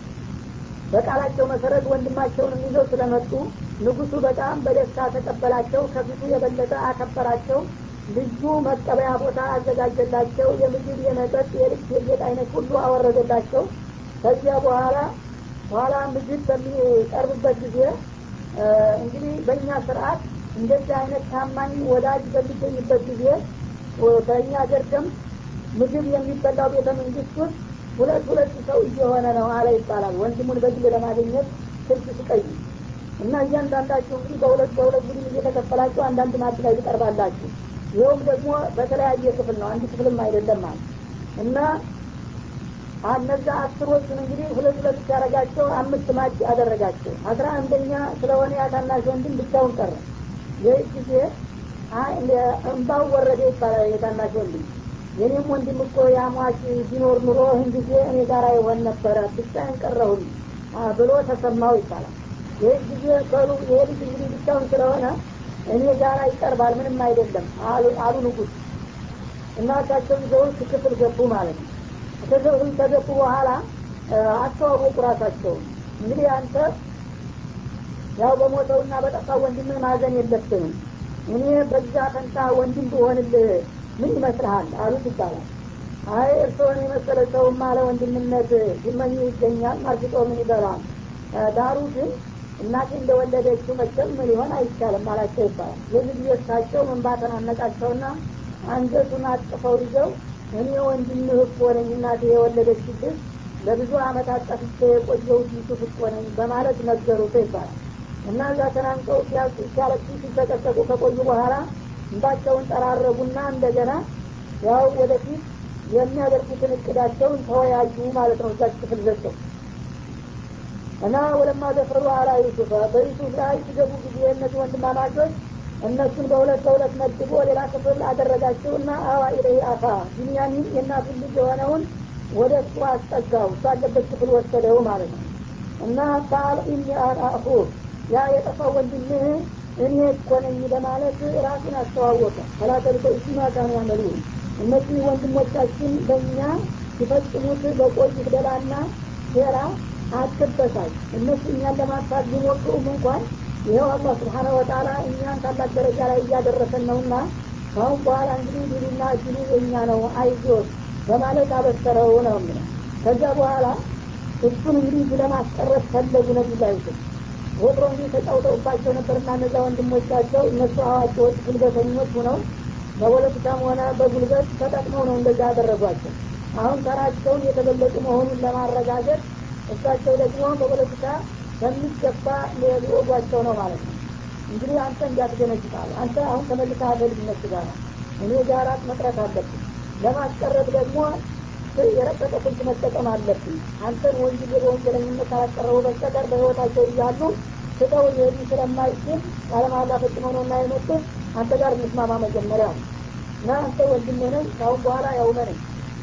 በቃላቸው መሰረት ወንድማቸውን ይዘው ስለመጡ ንጉሱ በጣም በደስታ ተቀበላቸው ከፊቱ የበለጠ አከበራቸው ልዩ መቀበያ ቦታ አዘጋጀላቸው የምግብ የመጠጥ የልብስ የጌጥ አይነት ሁሉ አወረደላቸው ከዚያ በኋላ በኋላ ምግብ በሚቀርብበት ጊዜ እንግዲህ በእኛ ስርአት እንደዚህ አይነት ታማኝ ወዳጅ በሚገኝበት ጊዜ በእኛ ሀገር ደም ምግብ የሚበላው ቤተ መንግስት ውስጥ ሁለት ሁለት ሰው እየሆነ ነው አለ ይባላል ወንድሙን በግል ለማግኘት ስልክ ስቀይ እና እያንዳንዳችሁ እንግዲህ በሁለት በሁለት ቡድን እየተከፈላችሁ አንዳንድ ማድ ላይ ትቀርባላችሁ ይኸውም ደግሞ በተለያየ ክፍል ነው አንድ ክፍልም አይደለም ማለት እና እነዛ አስሮቹን እንግዲህ ሁለት ሁለት ሲያደረጋቸው አምስት ማጭ አደረጋቸው አስራ አንደኛ ስለሆነ ያታናሽ ወንድም ብቻውን ቀረ ይህ ጊዜ እንባው ወረደ ይባላል የታናሽ ወንድም የኔም ወንድም እኮ ያሟች ቢኖር ኑሮ ይህን ጊዜ እኔ ጋር ይሆን ነበረ ብቻዬን ቀረሁኝ ብሎ ተሰማው ይባላል ይህ ጊዜ ከሉ ይሄ ልጅ እንግዲህ ብቻውን ስለሆነ እኔ ጋር ይቀርባል ምንም አይደለም አሉ ንጉስ እና እሳቸው ይዘውት ክፍል ገቡ ማለት ነው ከገቡ ከገቡ በኋላ አስተዋወቁ ራሳቸውን እንግዲህ አንተ ያው በሞተውና በጠፋው ወንድምህ ማዘን የለብንም እኔ በዛ ፈንታ ወንድም ብሆንልህ ምን ይመስልሃል አሉት ይባላል አይ እርስዎን የመሰለ ሰውማ ለወንድምነት ሲመኝ ይገኛል ማርግጦ ምን ይበላል ዳሩ ግን እናቴ እንደወለደችው መቸም ሊሆን አይቻልም አላቸው ይባላል የዚህ ጊዜ እሳቸው መንባተን አነቃቸውና አንገቱን አጥፈው ይዘው እኔ ወንድምህ እኮ ነኝ እናቴ የወለደችልህ ለብዙ አመታት ጠፍቼ የቆየው ዩሱፍ እኮ ነኝ በማለት ነገሩት ይባላል እና እዛ ተናንቀው ሲያለቅሱ ሲሰቀሰቁ ከቆዩ በኋላ እንባቸውን ጠራረጉና እንደገና ያው ወደፊት የሚያደርጉትን እቅዳቸውን ተወያዩ ማለት ነው እዛች ክፍል ዘቸው እና ወለማ ደፈሩ አላ ዩሱፍ በዩሱፍ ላይ ሲገቡ ጊዜ እነዚህ ወንድማማቾች እነሱን በሁለት በሁለት መድቦ ሌላ ክፍል አደረጋቸው እና አዋ ኢለይ አፋ ቢንያሚን የእናቱን ልጅ የሆነውን ወደ እሱ አስጠጋው እሱ አለበት ክፍል ወሰደው ማለት ነው እና ቃል ኢኒ አና አኹ ያ የጠፋው ወንድምህ እኔ እኮ ነኝ በማለት ራሱን አስተዋወቀ ፈላተልከ እሱማ ካኑ ያመሉ እነዚህ ወንድሞቻችን በእኛ ሲፈጽሙት በቆዩት ደላና ሴራ አትበሳጭ እነሱ እኛን ለማጥፋት ቢሞክሩም እንኳን ይኸው አላህ ስብሓነ ወተላ እኛን ታላቅ ደረጃ ላይ እያደረሰን ነውና ካሁን በኋላ እንግዲህ ድሉና እድሉ የእኛ ነው አይዞት በማለት አበሰረው ነው የሚለው ከዚያ በኋላ እሱን እንግዲህ ለማስቀረት ፈለጉ ነቢላ ይስል ወትሮ እንግዲህ ተጫውተውባቸው ነበርና እነዛ ወንድሞቻቸው እነሱ አዋቂዎች ጉልበተኞች ሁነው በፖለቲካም ሆነ በጉልበት ተጠቅመው ነው እንደዛ ያደረጓቸው አሁን ተራቸውን የተበለጡ መሆኑን ለማረጋገጥ እሳቸው ደግሞ በፖለቲካ በሚገባ ሊወጓቸው ነው ማለት ነው እንግዲህ አንተ እንዲያትገነጭታል አንተ አሁን ተመልካ በልጅነት ጋር እኔ ጋራት መቅረት አለብን ለማስቀረት ደግሞ የረቀቀ ስልት መጠቀም አለብን አንተን ወንጀል በወንጀለኝነት ካላቀረቡ በስተቀር በህይወታቸው እያሉ ስጠው ሊሄዱ ስለማይችል ቃለማላ ፈጽመው ነው እና የመጡት አንተ ጋር እንስማማ መጀመሪያ እና አንተ ወንድሜ ነኝ ካሁን በኋላ ያውመነኝ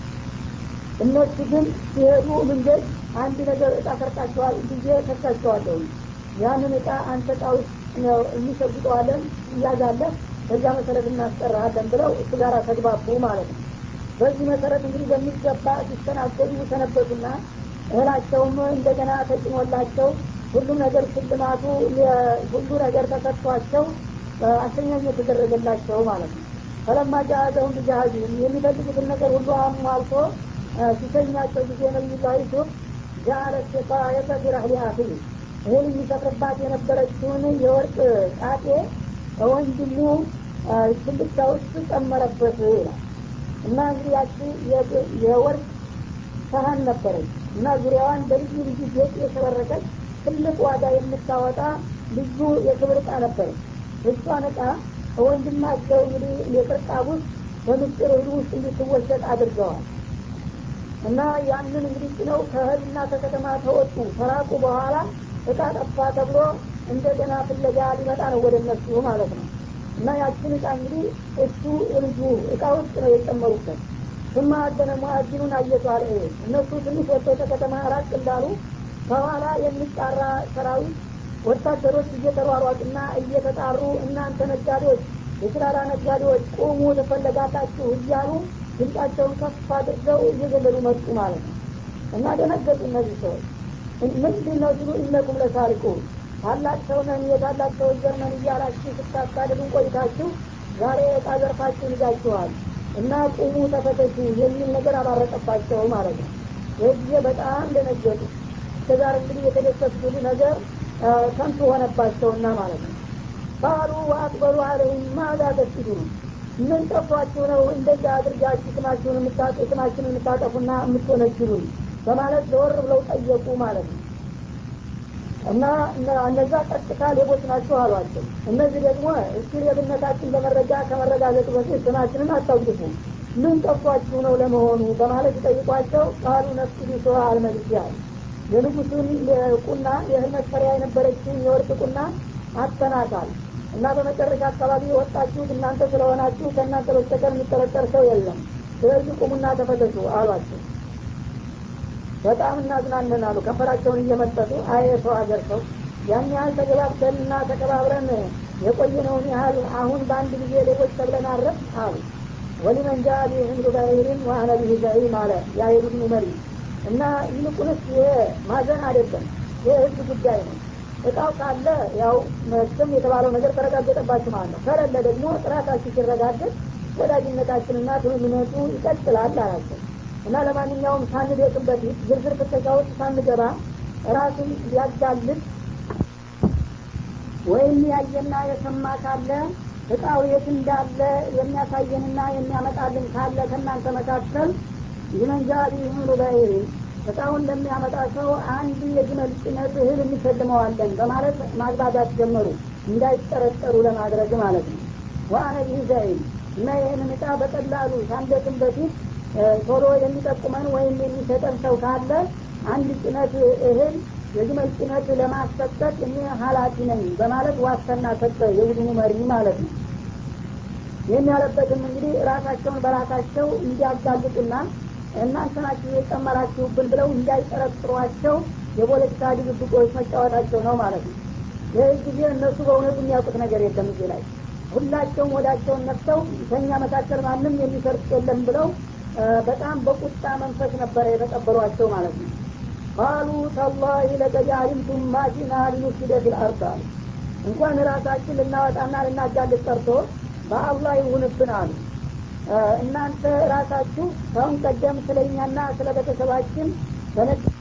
እነሱ ግን ሲሄዱ መንገድ አንድ ነገር እጣ ሰርቃቸዋል ብዬ ከሳቸዋለሁ ያንን እጣ አንተ እጣ ውስጥ የሚሸጉጠዋለን እያዛለህ በዚያ መሰረት እናስጠራሃለን ብለው እሱ ጋር ተግባቡ ማለት ነው በዚህ መሰረት እንግዲህ በሚገባ ሲስተናገዱ ሰነበቱና እህላቸውም እንደገና ተጭኖላቸው ሁሉም ነገር ሽልማቱ ሁሉ ነገር ተሰጥቷቸው አሸኛኝ የተደረገላቸው ማለት ነው ፈለማ ጃአዘሁም ብጃሃዚህም የሚፈልጉትን ነገር ሁሉ አሟልቶ ሲሸኛቸው ጊዜ ነቢዩላህ ዩሱፍ ጃአለ ሲቃየተ ፊራህሊ አኺህ እህል የሚሰፍርባት የነበረችውን የወርቅ ጣጤ ወንድሙ ትልቅታ ውስጥ ጨመረበት ይላል እና እንግዲህ ያቺ የወርቅ ሰሀን ነበረች እና ዙሪያዋን በልዩ ልዩ ጌጥ የሸበረቀች ትልቅ ዋጋ የምታወጣ ልዩ የክብር እቃ ነበረች እሷን እቃ ወንድማቸው እንግዲህ የቅርጣብ ውስጥ በምስጢር እህል ውስጥ እንድትወሰድ አድርገዋል እና ያንን እንግዲህ ጭነው ከእህልና ከከተማ ተወጡ ተራቁ በኋላ እቃ ጠፋ ተብሎ እንደገና ፍለጋ ሊመጣ ነው ወደ እነሱ ማለት ነው እና ያችን እቃ እንግዲህ እሱ ልጁ እቃ ውስጥ ነው የጨመሩበት ስማ አደነ ሙአዚኑን አየቱ አለ እነሱ ትንሽ ወጥተው ከከተማ ራቅ እንዳሉ ከኋላ የሚጣራ ሰራዊት ወታደሮች እየተሯሯጡና እየተጣሩ እናንተ ነጋዴዎች የስራራ ነጋዴዎች ቁሙ ተፈለጋላችሁ እያሉ ድምጻቸውን ከፍ አድርገው እየገለሉ መጡ ማለት ነው እና ደነገጡ እነዚህ ሰዎች ምንድን ነው ሲሉ እነኩም ለሳሪቁ ታላቅ ሰው ነን የታላቅ ሰው ዘር ነን እያላችሁ ስታሳድዱን ቆይታችሁ ዛሬ እቃ ዘርፋችሁን ይዛችኋል እና ቁሙ ተፈተሹ የሚል ነገር አባረቀባቸው ማለት ነው ይህ ጊዜ በጣም ደነገጡ እስከዛር እንግዲህ የተደሰቱት ነገር ከንቱ ሆነባቸውና ማለት ነው ባሉ ወአቅበሉ አለይም ማዛ ተስዱ ነው ምን ጠፏችሁ ነው እንደዚህ አድርጋችሁ ስማችሁን ስማችሁን የምታጠፉና የምትወነጅሉን በማለት ዘወር ብለው ጠየቁ ማለት ነው እና እነዛ ቀጥታ ሌቦች ናቸው አሏቸው እነዚህ ደግሞ እስኪ ሌብነታችን በመረጃ ከመረጋገጡ በፊት ስማችንን አታውቅፉ ምን ጠፏችሁ ነው ለመሆኑ በማለት ጠይቋቸው ቃሉ ነፍሱ ሰዋ አልመልስ ያል የንጉሱን ቁና የእህል መስፈሪያ የነበረችን የወርቅ ቁና አተናታል እና በመጨረሻ አካባቢ የወጣችሁት እናንተ ስለሆናችሁ ከእናንተ በስተቀር የሚጠረጠር ሰው የለም ስለዚህ ቁሙና ተፈተሹ አሏቸው በጣም እናዝናለን አሉ ከንፈራቸውን እየመጠጡ አየ ሰው ሀገር ሰው ያን ያህል ተገባብተንና ተከባብረን የቆየነውን ያህል አሁን በአንድ ጊዜ ሌቦች ተብለን አረፍ አሉ ወሊመን ጃ ቢህምዱ ባይሪን ዋአነ ቢህ ዘዒም አለ የአይሁድኑ መሪ እና ይልቁንስ ይሄ ማዘን አይደለም ይህ ህዝብ ጉዳይ ነው እቃው ካለ ያው መቼም የተባለው ነገር ተረጋገጠባችሁ ማለት ነው ከሌለ ደግሞ ጥራታችሁ ሲረጋገጥ ወዳጅነታችንና ትምምነቱ ይቀጥላል አላቸው እና ለማንኛውም ሳንደቅም በፊት ዝርዝር ፍተሻ ውስጥ ሳንገባ ራሱን ሊያጋልጥ ወይም ያየና የሰማ ካለ እቃው የት እንዳለ የሚያሳየንና የሚያመጣልን ካለ ከእናንተ መካከል ይመንጃ ቢህምሉ በይሪ እቃውን ለሚያመጣ ሰው አንድ የግመል ጭነት እህል እንሸልመዋለን በማለት ማግባባት ጀመሩ እንዳይጠረጠሩ ለማድረግ ማለት ነው ዋአነ ቢህ ዘይን እና ይህንን እቃ በቀላሉ ሳንደቅም በፊት ቶሎ የሚጠቁመን ወይም የሚሰጠን ሰው ካለ አንድ ጭነት እህል የግመል ጭነት ለማሰጠት እኔ ሀላፊ ነኝ በማለት ዋስትና ሰጠ የቡድኑ መሪ ማለት ነው ይህን ያለበትም እንግዲህ ራሳቸውን በራሳቸው እንዲያጋልጡና እናንተ ናችሁ የጨመራችሁብን ብለው እንዳይጠረጥሯቸው የፖለቲካ ድብብቆች መጫወታቸው ነው ማለት ነው ይህ ጊዜ እነሱ በእውነቱ የሚያውቁት ነገር የለም እዚህ ላይ ሁላቸውም ወዳቸውን ነፍተው ከኛ መካከል ማንም የሚሰርቅ የለም ብለው በጣም በቁጣ መንፈስ ነበረ የተቀበሏቸው ማለት ነው ቃሉ ተላሂ ለቀድ አሊምቱም ማጂና ሊኑፍሲደ ፊልአርድ አሉ እንኳን ራሳችን ልናወጣና ልናጋልጥ ቀርቶ በአላህ ይሁንብን አሉ እናንተ ራሳችሁ ከአሁን ቀደም ስለ እኛና ስለ ቤተሰባችን በነጭ